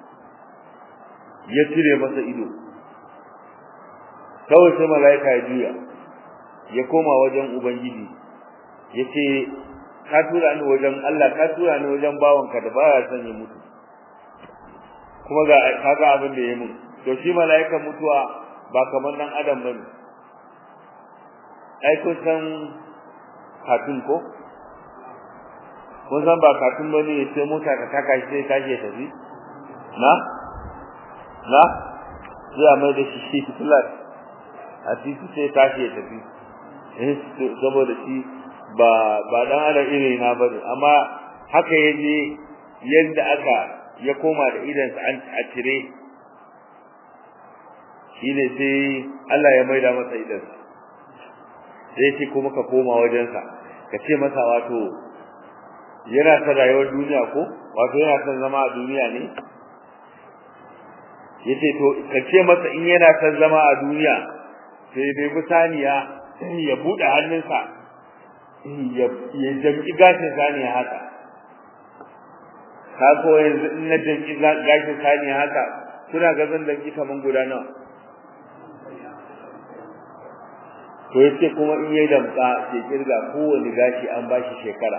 ya cire masa ido kawai sai mala'ika ya juya ya koma wajen ubangiji yace ka tura ni wajen Allah ka tura ni wajen bawanka da baya son ya mutu kuma ga kaga abin da ya mun to shi mala'ikan mutuwa ba kamar dan adam bane ai kun san katun ko kun san ba katun bane sai mota ka taka shi sai tashi ya tafi na na sai a mai da shi shi flat a titi sai tashi ya tafi eh saboda shi ba ba dan adam iri na bane amma haka yaje yadda aka ya koma da idan sa an a cire shine sai Allah ya maida masa idan sai shi kuma ka koma wajen sa ka ce masa wato yana son rayuwar duniya ko wato yana son zama a duniya ne yace to ka ce masa in yana son zama a duniya sai dai bisaniya ya bude hannunsa ya ya jam'i gashin saniya haka ka ko yanzu in na jam'i gashin saniya haka suna ga zan danki kaman guda nawa to yace kuma in yayi damka sai kirga kowane gashi an bashi shekara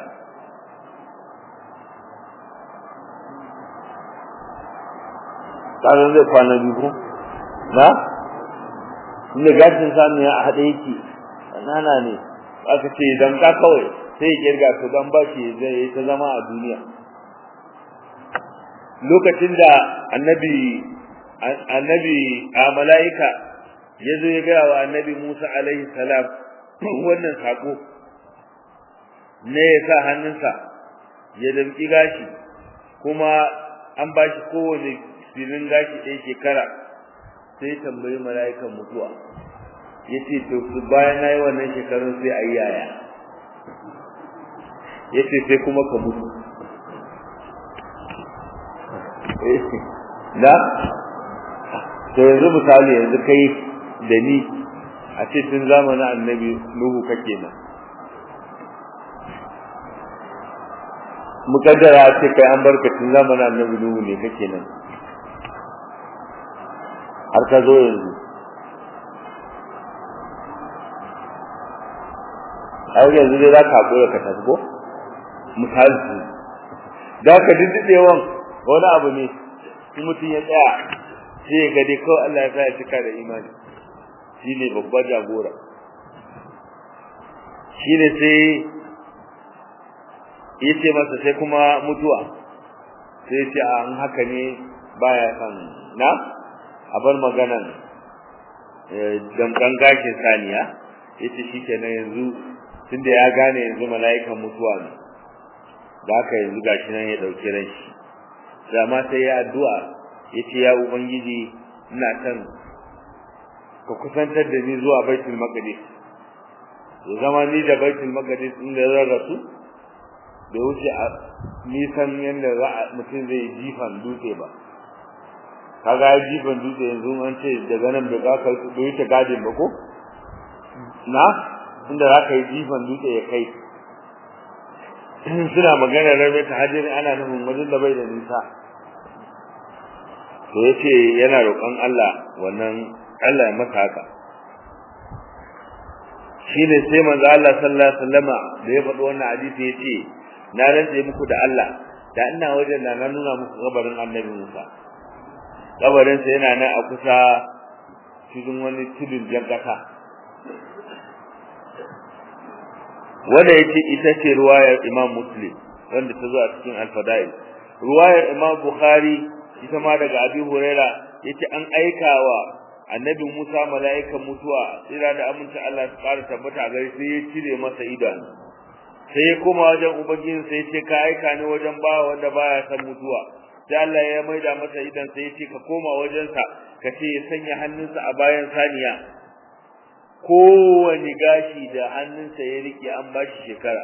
kazan zai kwana biyu ko na inda gashin saniya a haɗe yake nana ne aka ce dan ka kawai sai ya kirga to dan bashi zai yi ta zama a duniya lokacin da annabi annabi a mala'ika ya zo ya gaya wa annabi Musa alaihi salam wannan sako ne ya sa hannunsa ya damki gashi kuma an ba shi kowane filin gashi ɗaya shekara sai tambayi mala'ikan mutuwa ya ce to su bayan na yi wannan shekarun sai a yi yaya ya ce sai kuma ka mutu na to yanzu misali yanzu kai da ni a ce tun zamanin annabi nuhu kake nan mukaddara a ce kai an barka tun zamanin annabi nuhu ne kake nan har ka zo yanzu har yanzu dai za ka haƙura ka tasgo misali da ka diddiɗewan wani abu ne in mutum ya tsaya sai ya gade kawai Allah ya sa ya cika da imani shi ne babban jagora shi ne sai ya ce masa sai kuma mutuwa sai ce a an haka ne baya san na a bar maganan damkan gashin saniya ya ce shi kenan yanzu tunda ya gane yanzu mala'ikan mutuwa ne da haka yanzu gashi nan ya ɗauki ran shi da ma sai ya addu'a ya ce ya ubangiji ina son ka kusantar da ni zuwa baitul maqdis ya zama ni da baitul maqdis in da zan rasu da wuce a nisan yadda za a mutum zai jifan dutse ba kaga ya jifan dutse yanzu an ce daga nan bai ka bai wuce gadin ba ko na inda za ka yi jifan dutse ya kai suna magana rabe ta hajjin ana nufin wajen da bai da nisa to yace yana roƙon Allah wannan Allah ya masa haka shine sai manzo Allah sallallahu alaihi wasallama da ya faɗi wannan hadisi yace na rantse muku da Allah da ina wajen da na nuna muku kabarin Annabi Musa kabarin sa yana nan a kusa cikin wani tudun jankata wanda yace ita ce ruwayar Imam Muslim wanda ta zo a cikin Al-Fadail ruwayar Imam Bukhari ita ma daga Abi Huraira yace an aikawa Annabi Musa mala'ikan mutuwa tsira da aminta Allah su ƙara tabbata gare sai ya cire masa idanu sai ya koma wajen ubangiji sai ce ka aika ni wajen bawa wanda baya san mutuwa sai Allah ya maida masa idan sai ya ce ka koma wajensa ka ce ya sanya hannunsa a bayan saniya kowane gashi da hannunsa ya rike an bashi shekara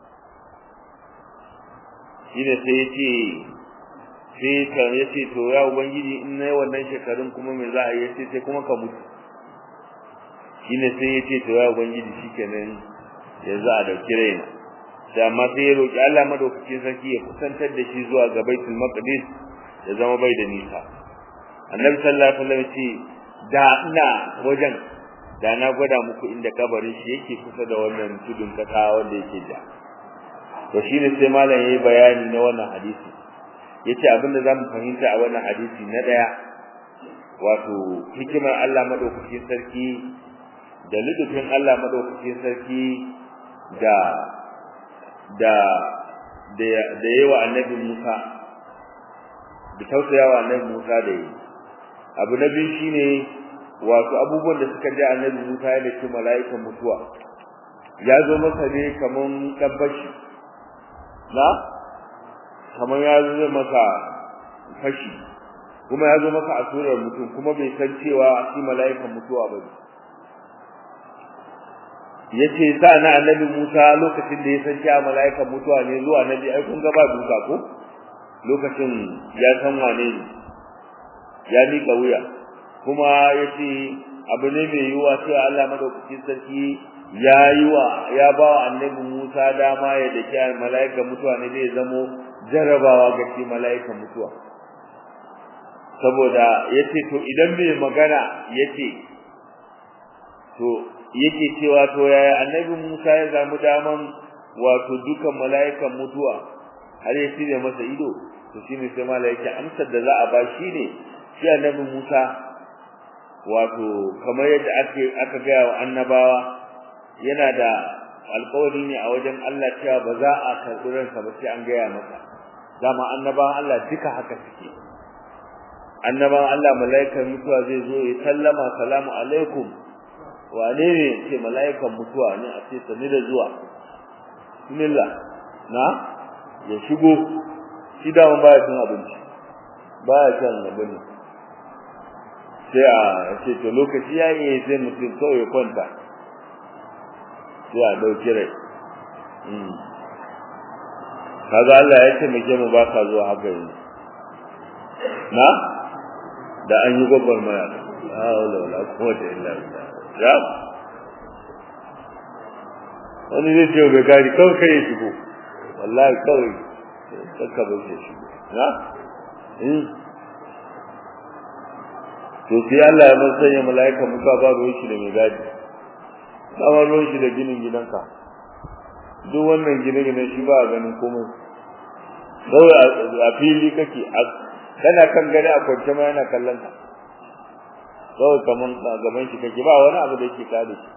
shine sai ya ce sai ka ya ce to ya ubangiji in na yi wannan shekarun kuma me za a yi sai sai kuma ka mutu shine sai ya ce to ya ubangiji shikenan yanzu a dauki raina da amma sai ya roki Allah madaukakin sarki ya kusantar da shi zuwa ga Baitul Maqdis ya zama bai da nisa Annabi sallallahu alaihi wasallam ce da ina wajen da na gwada muku inda kabarin shi yake kusa da wannan tudun kasa wanda yake da to shine sai malam yayi bayani na wannan hadisi yace abinda zamu fahimta a wannan hadisi na daya wato hikimar Allah madaukakin sarki da lidufin Allah madaukakin sarki da da da da yawa annabi Musa da tausayawa annabi Musa da yi abu na biyu shine wato abubuwan da suka ji annabi Musa ya dace mala'ikan mutuwa ya zo masa ne kaman tabbashi na kaman ya zo masa fashi kuma ya zo masa a surar mutum kuma bai san cewa shi mala'ikan mutuwa ba yace sa na annabi Musa lokacin da ya san cewa mala'ikan mutuwa ne zuwa nabi ai kun ga ba duka ko lokacin ya san wane ne ya miƙa wuya kuma yace abu ne mai yiwuwa cewa Allah madaukakin sarki ya yi wa ya ba wa annabi Musa dama ya dake mala'ikan mutuwa ne zai zamo jarabawa ga shi mala'ikan mutuwa saboda yace to idan bai magana yace to yake cewa to yaya annabi Musa ya zamu daman wato dukan mala'ikan mutuwa har ya cire masa ido to shine sai mala'ika amsar da za a ba shi ne shi annabi Musa wato kamar yadda ake aka ga wa annabawa yana da alƙawari ne a wajen Allah cewa ba za a karɓi ransa ba sai an gaya masa dama annabawan Allah duka haka suke annabawan Allah mala'ikan mutuwa zai zo ya sallama salamu alaikum wane ne ce mala'ikan mutuwa ne a ce sani da zuwa bismillah na ya shigo shi da baya cin abinci baya cin abinci sai a ce to lokaci ya yi sai mutum kawai ya kwanta sai a ɗauki rai kaga Allah ya ce muke mu ba ka zuwa haka yanzu na da an yi gwagwarmaya la haula wala quwwata illa billah ya wani zai ce bai gari kawai kai ya shigo wallahi kawai kakka bai ya shigo na to sai Allah ya mun sanya mala'ika muka ba ruwan shi da mai gadi ba ruwan shi da ginin gidanka duk wannan gine-gine shi ba a ganin komai kawai a fili kake kana kan gani a kwance ma yana kallon ka kawai kaman gaban shi kake ba wani abu da yake kare shi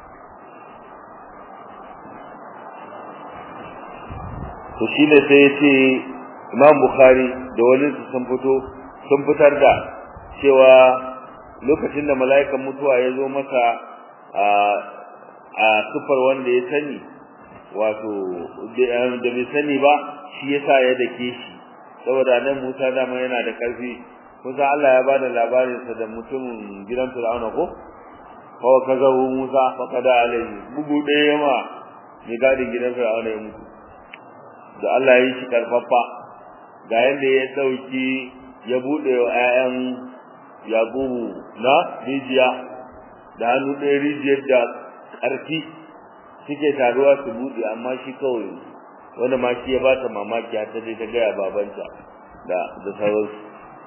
to shi ne sai ya ce Imam Bukhari da wani sun fito sun fitar da cewa lokacin da mala'ikan mutuwa ya zo masa a a sufar wanda ya sani wato da bai sani ba shi yasa ya dake shi saboda nan Musa dama yana da karfi kusa Allah ya bada labarin sa da mutumin gidan Fir'auna ko fa kazabu Musa fa kada alai bugu ɗaya ma ne gadin gidan Fir'auna ya mutu da Allah ya yi shi karfafa ga yanda ya dauki ya bude wa ƴaƴan Yakubu na rijiya da hannu ɗaya rijiyar da ƙarfi suke taruwa su buɗe amma shi kawai wanda ma shi ya bata mamaki har ta je ta gaya babanta da da sauransu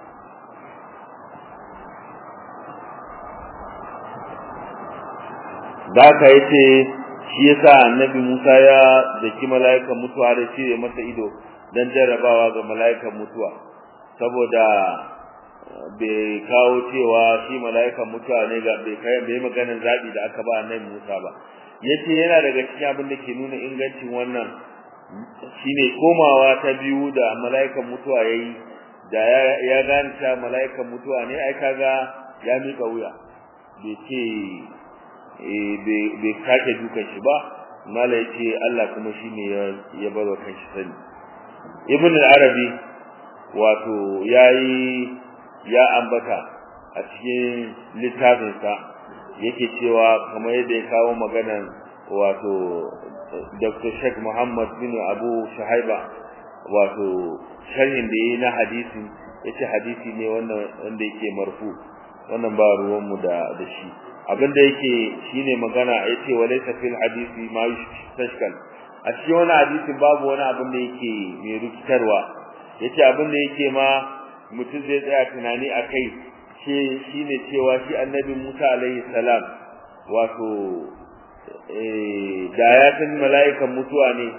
da ka yace shi yasa annabi Musa ya daki mala'ikan mutuwa da cire masa ido dan jarrabawa ga mala'ikan mutuwa saboda bai kawo cewa shi mala'ikan mutuwa ne ga bai kai bai maganar zabi da aka ba annabi Musa ba yace yana daga cikin abin da ke nuna ingancin wannan shine komawa ta biyu da mala'ikan mutuwa yayi da ya gane cewa mala'ikan mutuwa ne ai kaga ya mika wuya bai ce eh bai kake dukan shi ba mala yace Allah kuma shine ya ya barwa kanshi sani ibn al-arabi wato yayi ya ambata a cikin littafinsa yake cewa kamar yadda ya kawo maganar wato Dr. Sheikh Muhammad bin Abu Shahaiba wato sharhin da yayi na hadisi yace hadisi ne wannan wanda yake marfu wannan ba ruwan mu da da shi abinda yake shine magana yace walaysa fil hadisi ma yustashkal a cikin wani hadisi babu wani abin da yake mai rikitarwa yace abin da yake ma mutum zai tsaya tunani akai shi shine cewa shi annabi Musa alaihi salam wato eh da ya san mala'ikan mutuwa ne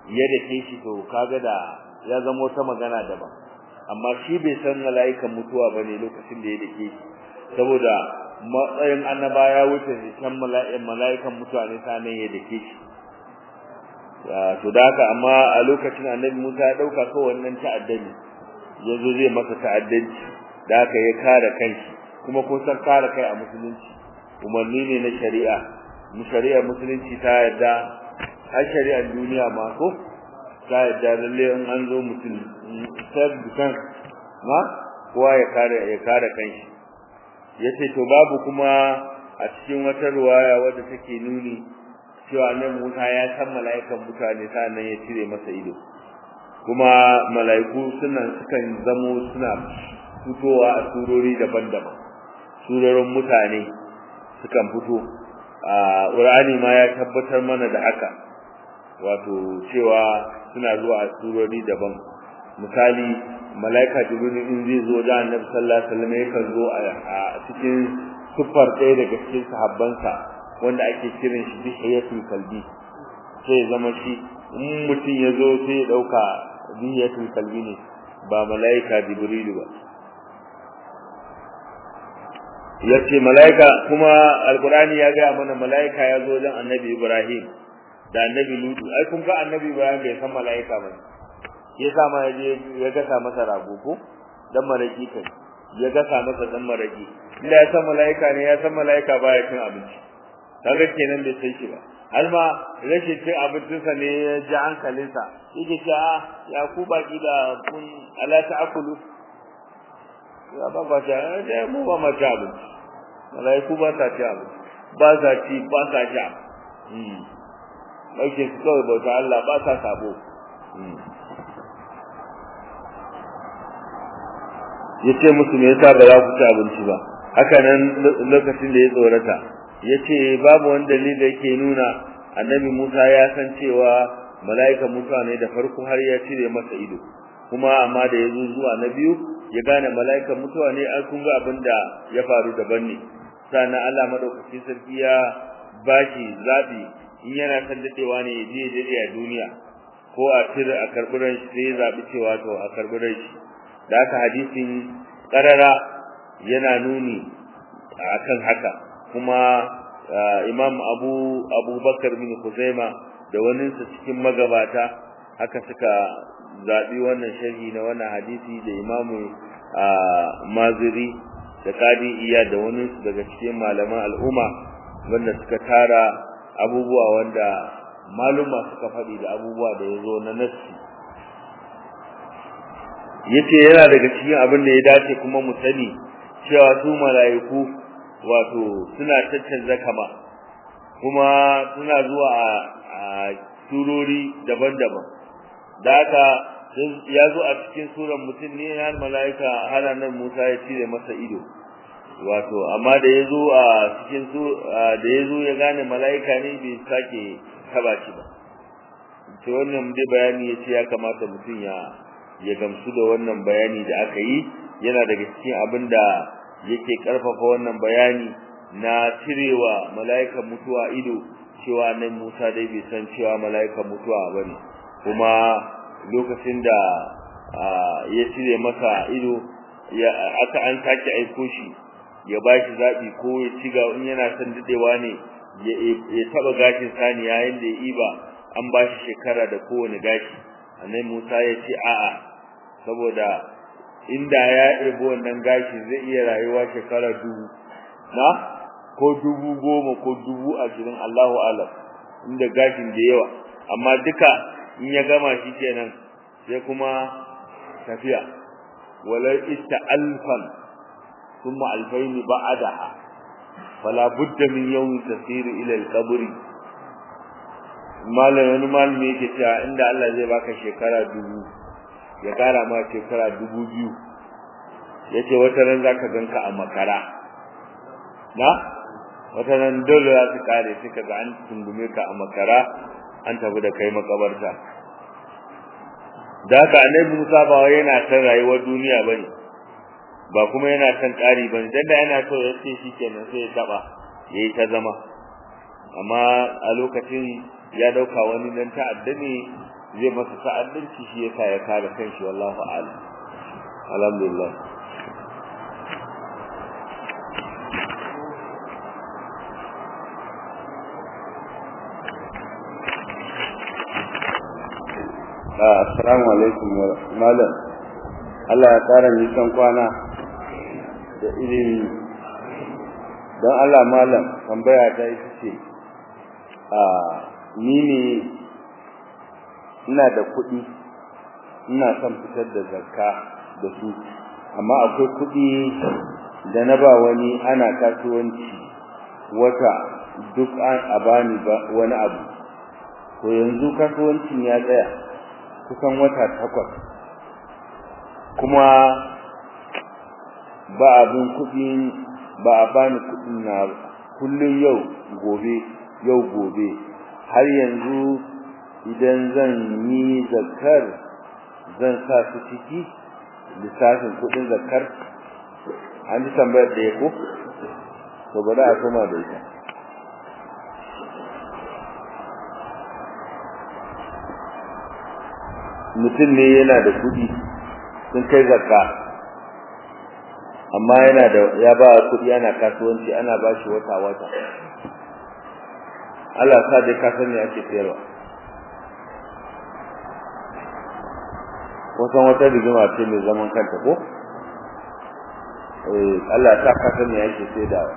ya dake shi to kaga da ya zama wata magana daban amma shi bai san mala'ikan mutuwa bane lokacin da ya dake shi saboda matsayin annaba ya wuce kan mala'ikan mala'ikan mutuwa ne sanan ya dake shi to da haka amma a lokacin annabi Musa ya dauka ko wannan ta'addani yazo zai masa ta'addanci da haka ya kare kanshi kuma ko san kare kai a musulunci umarni ne na shari'a mu shari'ar musulunci ta yadda har shari'ar duniya ma ko ta yadda lalle in an zo mutum self defense ma kowa ya kare ya kare kanshi yace to babu kuma a cikin wata ruwaya wadda take nuni cewa annabi Musa ya san mala'ikan mutane sannan ya cire masa ido kuma mala'iku suna sukan zamo suna fitowa a surori daban-daban surorin mutane sukan fito a Qur'ani ma ya tabbatar mana da haka wato cewa suna zuwa a surori daban misali malaika jibril in zai zo da annabi sallallahu alaihi wasallam yakan zo a cikin sufar ɗaya daga cikin sahabbansa wanda ake kiran shi bihiyatul kalbi sai zama shi in mutum ya zo sai ya ɗauka bihiyatul kalbi ne ba malaika jibril ba yace malaika kuma alqur'ani ya ga mana malaika ya zo dan annabi ibrahim da annabi lutu ai kun ga annabi ibrahim bai san malaika ba yasa ma yaje ya gasa masa rago ko dan maraki kai ya gasa masa dan maraki inda ya san malaika ne ya san malaika baya cin abinci kaga kenan bai sai shi ba har ma rashin cin abincinsa ne ya ji hankalinsa yake cewa ya ku baki da kun ala ta'kulu ya ba ba ta da mu ba ma ta abinci malaiku ba ta ci abinci ba za ci ba sa sha mm dauke su kawai bauta Allah ba sa sabo yace musu me yasa ba za ku ci abinci ba haka nan lokacin da ya tsorata yace babu wani dalili da yake nuna annabi Musa ya san cewa mala'ika mutuwa ne da farko har ya cire masa ido kuma amma da yazo zuwa na biyu ya gane mala'ikan mutuwa ne an kun ga abin da ya faru daban ne sannan Allah madaukakin sarki ya bashi zabi in yana san dadewa ne ya je dade a duniya ko a tire a karburan shi sai ya zabi cewa to a karburan shi da haka hadisin karara yana nuni akan haka kuma Imam Abu Abubakar bin Khuzaima da wani su cikin magabata haka suka zabi wannan sharhi na wannan hadisi da Imam Maziri da Qadi Iya da wani su daga cikin malaman al'umma wanda suka tara abubuwa wanda maluma suka faɗi da abubuwa da yazo na nassi yace yana daga cikin abin da ya dace kuma mu sani cewa su malaiku wato suna caccanza kama kuma suna zuwa a surori daban-daban da haka ya zo a cikin suran mutum ne har malaika har nan Musa ya cire masa ido wato amma da yazo a cikin su da yazo ya gane malaika ne bai sake taba shi ba to wannan dai bayani yace ya kamata mutum ya ya gamsu da wannan bayani da aka yi yana daga cikin abin da yake karfafa wannan bayani na cirewa mala'ikan mutuwa ido cewa nan Musa dai bai san cewa mala'ikan mutuwa bane kuma lokacin da ya cire masa ido ya aka an sake aiko shi ya bashi zabi ko ya ciga in yana son dadewa ne ya taba gashin sani yayin da ya iba an bashi shekara da kowane gashi annabi Musa ya ce a'a saboda inda ya ibo wannan gashi zai iya rayuwa shekara dubu na ko dubu goma ko dubu ashirin Allahu alam inda gashin da yawa amma duka in ya gama shi kenan sai kuma tafiya wala ista alfan thumma alfayn ba'daha fala budda min yawm tasir ila al-qabr malam wani malami yake cewa inda Allah zai baka shekara dubu ya kara ma shekara dubu biyu yace wata ran zaka ganka a makara na wata ran dole za su kare sai kaga an tungume ka a makara an tafi da kai makabarta da haka annabi Musa ba wai yana san rayuwar duniya bane ba kuma yana san ƙari bane dan da yana so ya ce shikenan sai ya taba yayi ta zama amma a lokacin ya dauka wani dan ta'adda ne zai masa ta'addanci shi yasa ya kare kanshi wallahu a'lam alhamdulillah assalamu alaikum malam Allah ya kara nisan kwana da ilimi don Allah malam tambaya ta ita ce a ni ne ina da kuɗi ina son fitar da zakka da su amma akwai kuɗi da na ba wani ana kasuwanci wata duk an a bani wani abu to yanzu kasuwancin ya tsaya kusan wata takwas kuma ba abin kuɗi ba a bani kuɗin na kullum yau gobe yau gobe har yanzu idan zan yi zakar zan sa su ciki lissafin kuɗin zakar an ji tambayar da ya ko to bari a koma da ita mutum ne yana da kuɗi sun kai zakka amma yana da ya ba kuɗi ana kasuwanci ana ba shi wata wata Allah sa dai ka sani ake sayarwa kusan wata rigima ce mai zaman kanta ko eh Allah sa ka sani ake sayarwa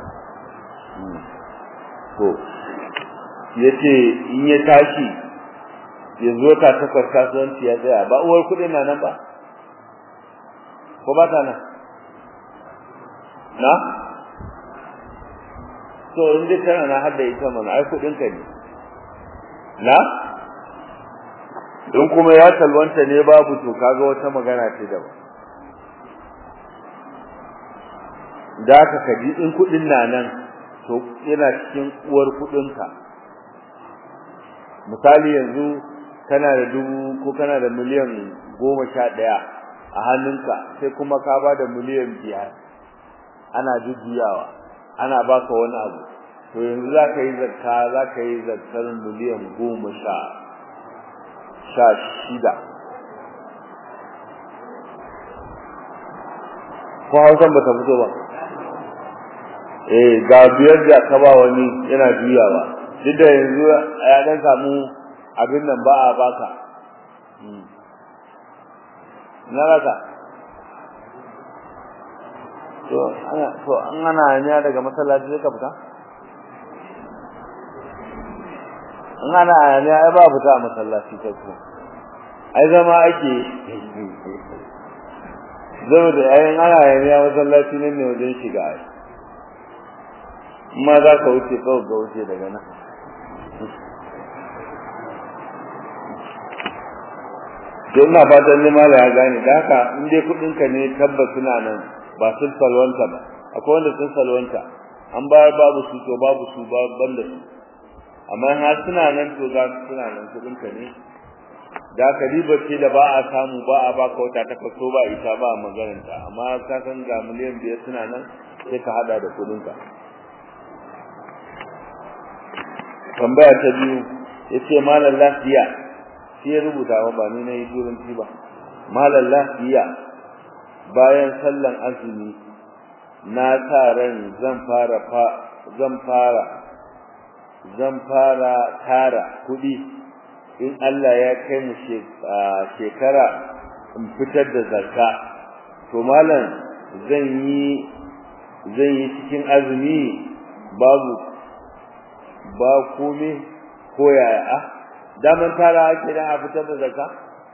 to yace in ya tashi yanzu wata takwas kasuwanci ya tsaya ba uwar kuɗin na nan ba ko ba ta nan na to in dai kana na hadda ita mana ai kuɗin ka ne na in kuma ya salwanta ne babu to kaga wata magana ce daban da ka kaji in kuɗin na nan to yana cikin uwar kuɗinka misali yanzu kana da dubu ko kana da miliyan goma sha ɗaya a hannunka sai kuma ka ba da miliyan biyar ana jujjuyawa ana baka wani abu to yanzu za ka yi zakka za ka yi zakkar miliyan goma sha sha shida ko hausan ba ta fito ba eh ga biyar da ka ba wani yana juyawa duk da yanzu ya dan samu abin nan ba a baka na raka to ana to an ana hanya daga masallaci sai ka fita an ana hanya ai ba fita a masallaci kai ko ai zama ake zama da ayin ana hanya masallaci nan ne wajen shiga ai ma za ka wuce kawai ga wuce daga nan to ina fatan ne mala ya gane da haka in dai kudin ka ne tabbas suna nan ba sun salwanta ba akwai wanda sun salwanta an bayar babu su to babu su ba banda su amma har suna nan to za su suna nan kudin ka ne da ka riba ce da ba a samu ba a baka wata ta kaso ba ita ba a maganar ta amma ka san ga miliyan biyar suna nan sai ka hada da kudin ka tambaya ta biyu yace malam lafiya sai ya rubuta wa ba ni na yi turanci ba malam lafiya bayan sallan azumi na sa ran zan fara zan fara zan fara tara kudi in Allah ya kai mu shekara in fitar da zakka to malam zan yi zan yi cikin azumi babu ba kome ko yaya a daman tara ake dan a fitar da zakka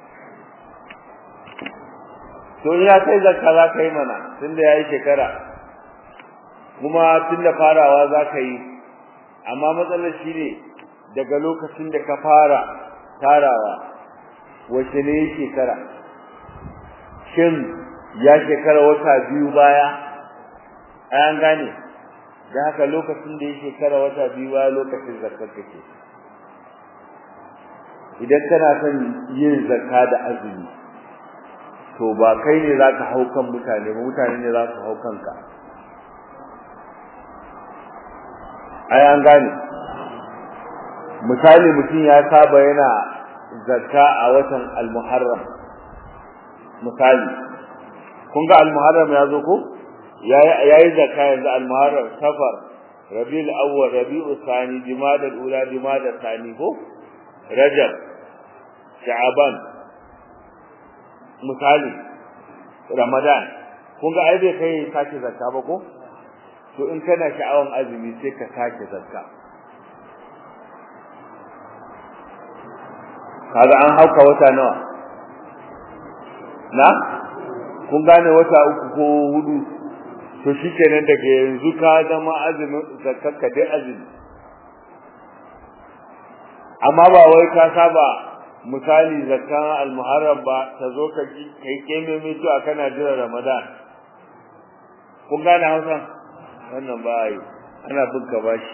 to ya kai zakka za ka yi mana tunda yayi shekara kuma tunda farawa za ka yi amma matsalar shi ne daga lokacin da ka fara tarawa wace ne shekara shin ya shekara wata biyu baya an gane da haka lokacin da ya shekara wata biyu baya lokacin zakar kake idan kana son yin zakka da azumi to ba kai ne za ka hau kan mutane ba mutane ne za su hau kanka ai an gane misali mutum ya saba yana zakka a watan al-muharram misali kun ga al-muharram ya zo ko yayi zakka yanzu al-muharram safar rabiul awwal rabiul thani jumada al-ula jumada thani ko rajab sha'aban misali ramadan kun ga ai bai kai sake zakka ba ko to in kana sha'awan azumi sai ka sake zakka kaga an hauka wata nawa na kun gane wata uku ko hudu to shikenan daga yanzu ka zama azumin zakka dai azumi amma ba wai ka saba misali zakkan al-muharram ba ta zo ka kai keme mai to kana jira ramadan kun gane hausa wannan ba yi ana bin ka bashi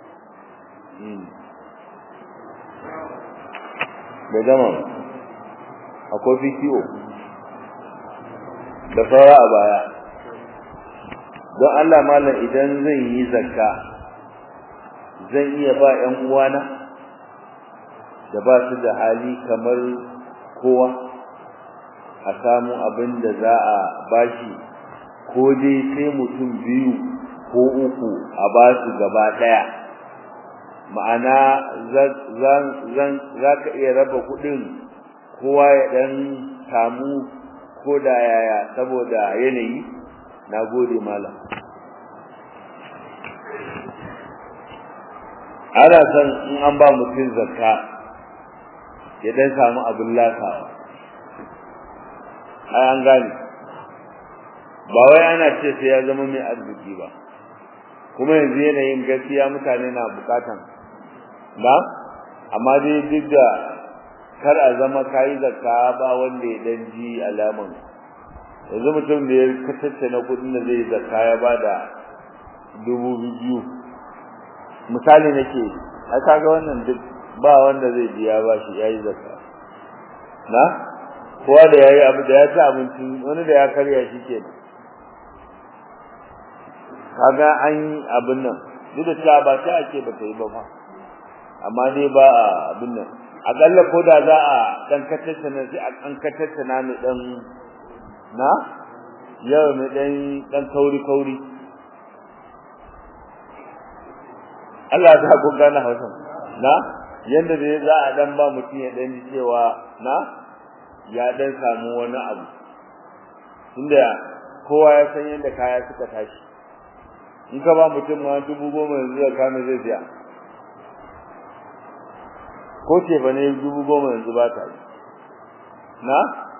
da gama akwai fikiyo da saura a baya don Allah malam idan zan yi zakka zan iya ba ƴan uwana da ba su da hali kamar kowa a samu abin da za a bashi ko dai sai mutum biyu ko uku a ba su gaba ɗaya ma'ana zan za ka iya raba kuɗin kowa ya ɗan samu ko da yaya saboda yanayi na gode malam ana son in an ba mutum zakka ya ɗan samu abin lasawa ai an gane ba wai ana ce sai ya zama mai arziki ba kuma yanzu yanayin gaskiya mutane na bukatan ba amma dai duk da kar a zama kayi zakka ba wanda ya dan ji alaman yanzu mutum da ya kasance na kudin da zai zakka ya bada dubu biyu misali nake a kaga wannan duk ba wanda zai ji ya bashi yayi zakka na kowa da yayi abu da ya ci abinci wani da ya karya shi kenan kaga an abin nan duk da cewa ba ta ake ba ta yi ba fa amma dai ba abin nan akalla ko da za a dan katacce na sai an katacce na mai dan na yau mai dan dan kauri kauri Allah ya ku gane Hausa na yanda da za a dan ba mutum ya dan cewa na ya dan samu wani abu tunda kowa ya san yanda kaya suka tashi in ka ba mutum ma dubu goma yanzu da kame zai biya ko ce ba ne dubu goma yanzu ba ta yi na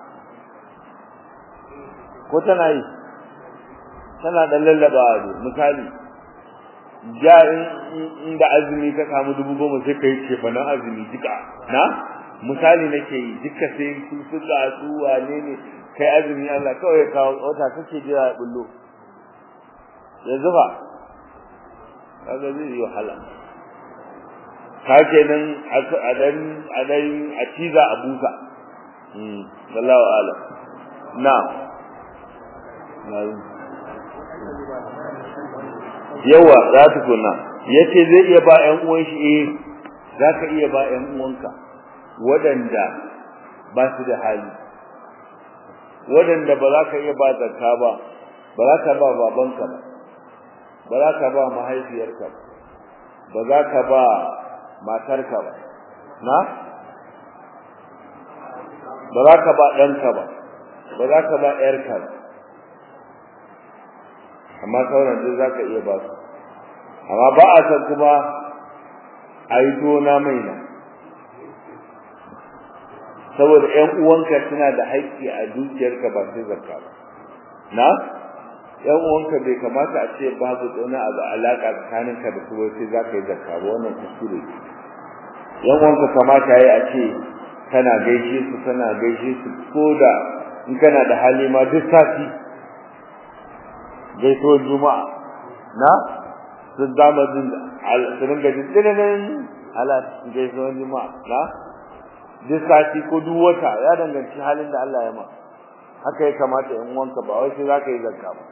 ko tana yi tana da lallaba a misali ja in da azumi ka samu dubu goma sai ka yi cefa na azumi duka na misali nake yi duka sai su suka su wane ne kai azumi Allah kawai ya kawo wata kake jira ya bullo yanzu ba kaga zai yi wahala ka kenan a dan a dan a ciza a busa mm wallahu alam na yawa za ta kunna yace zai iya ba ƴan uwan shi eh zaka iya ba ƴan uwanka wadanda ba su da hali wadanda ba za ka iya ba zakka ba ba za ka ba babanka ba ba za ka ba mahaifiyarka ba za ka ba matarka ba na ba za ka ba ɗanka ba ba za ka ba ƴarka ba amma sauran duk za ka iya ba su amma ba a san kuma a yi tona mai na saboda ƴan uwanka suna da haƙƙi a dukiyarka ba sai zakka ba na yan uwanka bai kamata a ce babu wani abu alaka tsakaninka da su sai za ka yi zakka ba wannan kuskure yan uwanka kamata yayi a ce kana gaishe su kana gaishe su ko da in kana da hali ma duk sati gaisuwar juma'a na sun dama din su ringa jin dinanin ala gaisuwar juma'a na duk sati ko duk wata ya danganci halin da Allah ya ma haka ya kamata yan uwanka ba wai sai za ka yi zakka ba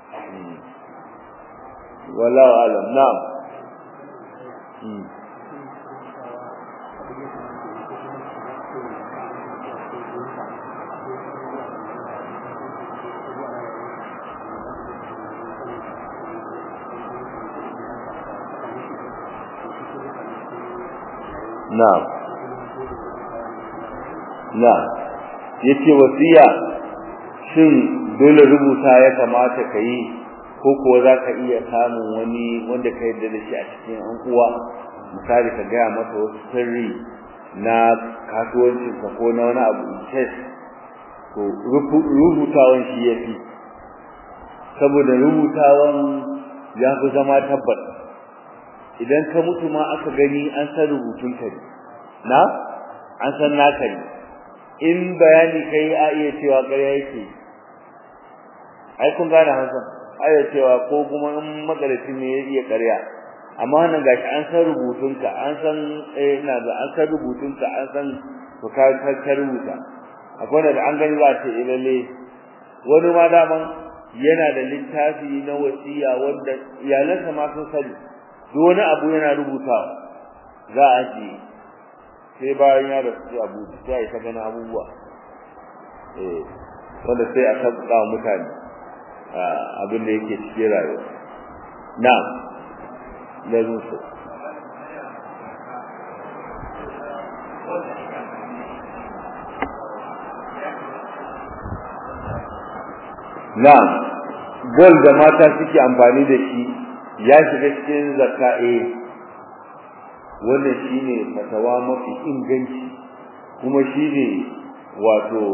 wallahu alam na'am na'am na'am yace wasiya shin dole rubuta ya kamata ka yi ko kuwa za ka iya samun wani wanda ka yarda da shi a cikin an uwa misali ka gaya masa wasu sirri na kasuwancinka ko na wani abu test to rubutawan shi ya fi saboda rubutawan ya fi zama tabbas idan ka mutu ma aka gani an san rubutunka ne na an san naka ne in bayani kai a iya cewa ƙarya yake ai kun gane hansan a iya cewa ko kuma in magaraci ne ya iya ƙarya amma wannan gashi an san rubutunka an san eh ina ga an san rubutunka an san to ka ka rubuta akwai da an gani za ta eh lalle wani ma daman yana da littafi na wasiya wanda iyalansa ma sun sani duk wani abu yana rubutawa za a ji sai bayan ya rasu sai abu sai ya gani abubuwa eh wanda sai a tabbata mutane abin da yake cikin rayuwa na'am lazim su na'am gol da mata suke amfani da shi ya shiga cikin zakka eh wannan shine fatawa mafi inganci kuma shine wato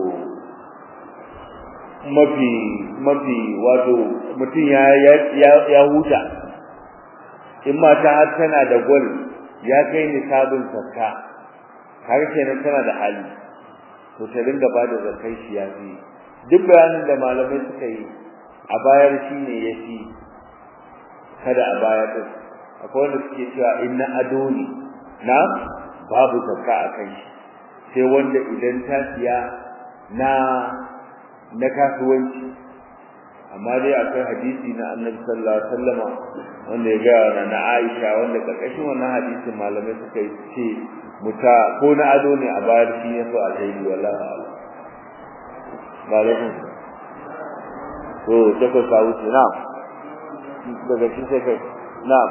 mafi mafi wato mutum ya ya ya huta in mata har tana da gol ya kai nisabin zakka har kenan tana da hali to ta dinga bada zakkai shi ya fi duk bayanin da malamai suka yi a bayar shi ne ya fi kada a bayar din akwai wanda suke cewa inna ado ne na babu zakka a kai shi sai wanda idan ta siya na na kasuwanci amma dai akwai hadisi na annabi sallallahu alaihi wasallama wanda ya ga na Aisha wanda karkashin wannan hadisin malamai suka yi ce muta ko na ado ne a bayar shi yaso a zaidi wallahi a'lam ba laifin to take ka wuce na daga shi sai kai na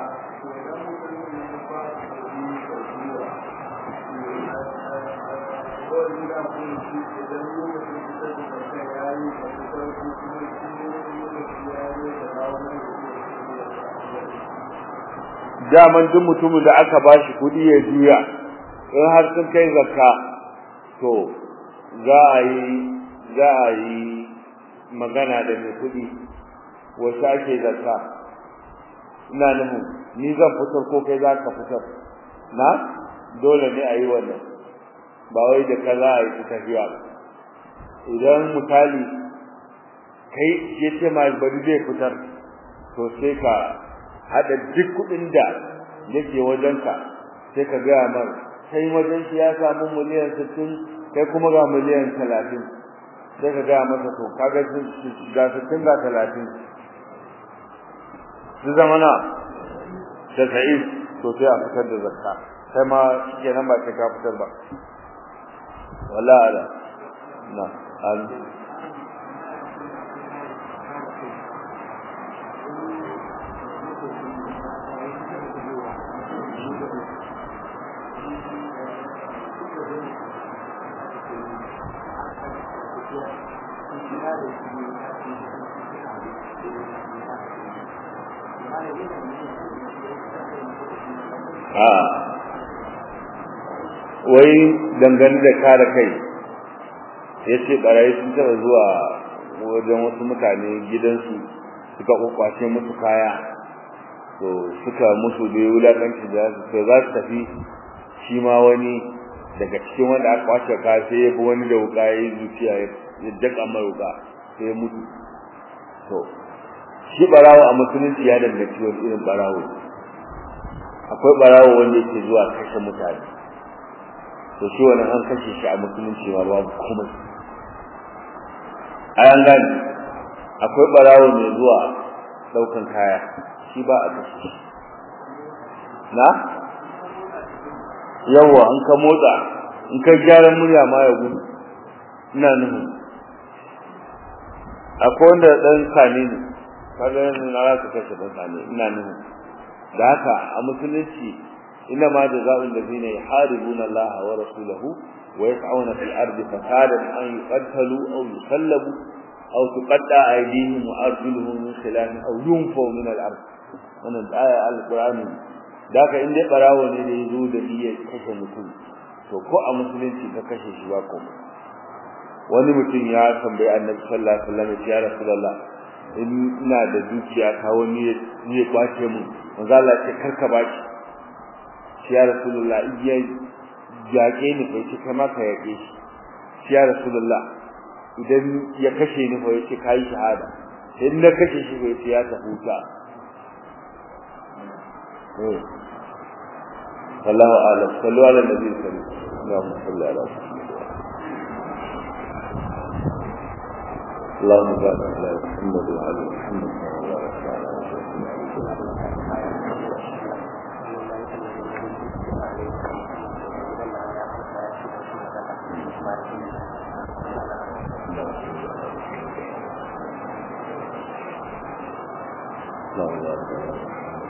daman duk mutumin da aka bashi kuɗi ya juya in har sun kai zakka to za a yi za a yi magana da mai kuɗi wasu ake zakka ina nufin ni zan fitar ko kai za ka fitar na dole ne a yi wannan ba wai da ka za a yi tafiya idan misali kai ya ce ma bari zai fitar to sai ka haɗa duk kuɗin da yake wajenka sai ka gaya mar kai wajen shi ya samu miliyan sittin kai kuma ga miliyan talatin sai ka gaya masa to kaga ga sittin ga talatin su zama na tasa'in to sai a fitar da zakka sai ma shi nan ba sai ka fitar ba wala ala na al a wai dangane da kare kai yace barayi sun taba zuwa wajen wasu mutane gidansu suka kwakwace musu kaya to suka musu da wulakanci da su za su tafi shi ma wani daga cikin wanda aka kwace kaya sai ya bi wani da wuka ya yi zuciya ya daka mai wuka sai ya mutu to shi barawo a musulunci ya danganci wani irin barawo akwai barawo wanda yake zuwa kashe mutane to shi wannan an kashe shi a musulunci ma babu komai ayan gani akwai barawo mai zuwa daukan kaya shi ba a kashe shi na yawa an ka motsa in ka gyara murya ma ya gudu ina nuhu akwai wanda dan sani ne kaga yanzu na za ka kashe dan sani ina nuhu da haka a musulunci إنما جزاء الذين يحاربون الله ورسوله ويسعون في الأرض فسادا أن يقتلوا أو يسلبوا أو تقطع أيديهم وأرجلهم من خلاف أو ينفوا من الأرض wannan aya alqur'ani da ka inda barawo ne da yazo da niyyar kashe mutum to ko a musulunci ka kashe shi ba ko wani mutum ya tambayi annabi sallallahu alaihi wasallam ya rasulullah in ina da dukiya ta wani ne kwace mu manzo Allah ce karka baki shi ya rasulullah iya yaƙe ni bai ce kama ka yaƙe shi shi ya rasulullah idan ya kashe ni bai ce kai shahada in na kashe shi bai ce ya tafuta eh wallahu a'lam sallu ala nabi sallallahu alaihi wasallam اللهم بارك على محمد وعلى محمد وبارك على اللهم بارك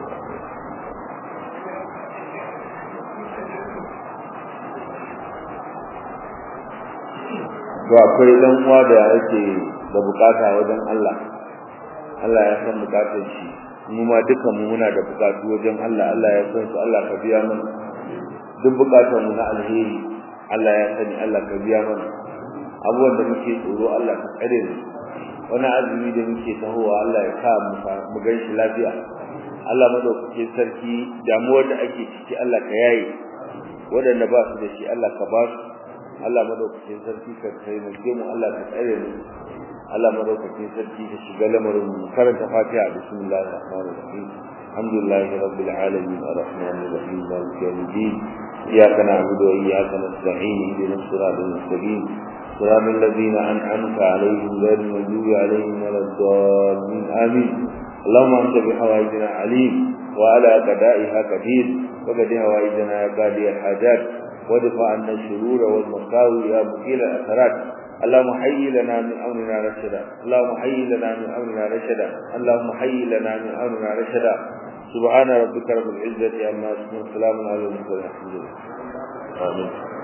to akwai dan uwa da yake da bukata wajen Allah Allah ya san bukatar shi mu ma dukan mu muna da bukatu wajen Allah Allah ya san su Allah ka biya mana duk bukatar mu na alheri Allah ya sani Allah ka biya mana abubuwan da muke tsoro Allah ka tsare mu wani azumi da muke tahowa Allah ya sa mu mu gan shi lafiya Allah madaukakin sarki damuwar da ake ciki Allah ka yaye waɗanda ba su da shi Allah ka ba su Allah madaukakin sarki ka taimake mu Allah ka tsare mu Allah madaukakin sarki ka shiga lamarin mu karanta Fatiha bismillahir rahmanir rahim alhamdulillahi rabbil alamin arrahmanir rahim maliki yawmiddin iyyaka na'budu wa iyyaka nasta'in ihdinas siratal mustaqim صراط الذين أنعمت عليهم غير المغضوب عليهم ولا الضالين آمين اللهم أنت بحوائجنا عليم وعلى قضائها قدير وقد هوائجنا يا قاضي الحاجات وادفع عنا الشرور والمساوي يا مقيل الأثرات اللهم حي لنا من أمرنا رشدا اللهم حي لنا من أمرنا رشدا اللهم حي لنا من أمرنا رشدا سبحان ربك رب العزة عما يصفون سلام على المرسلين الحمد لله آمين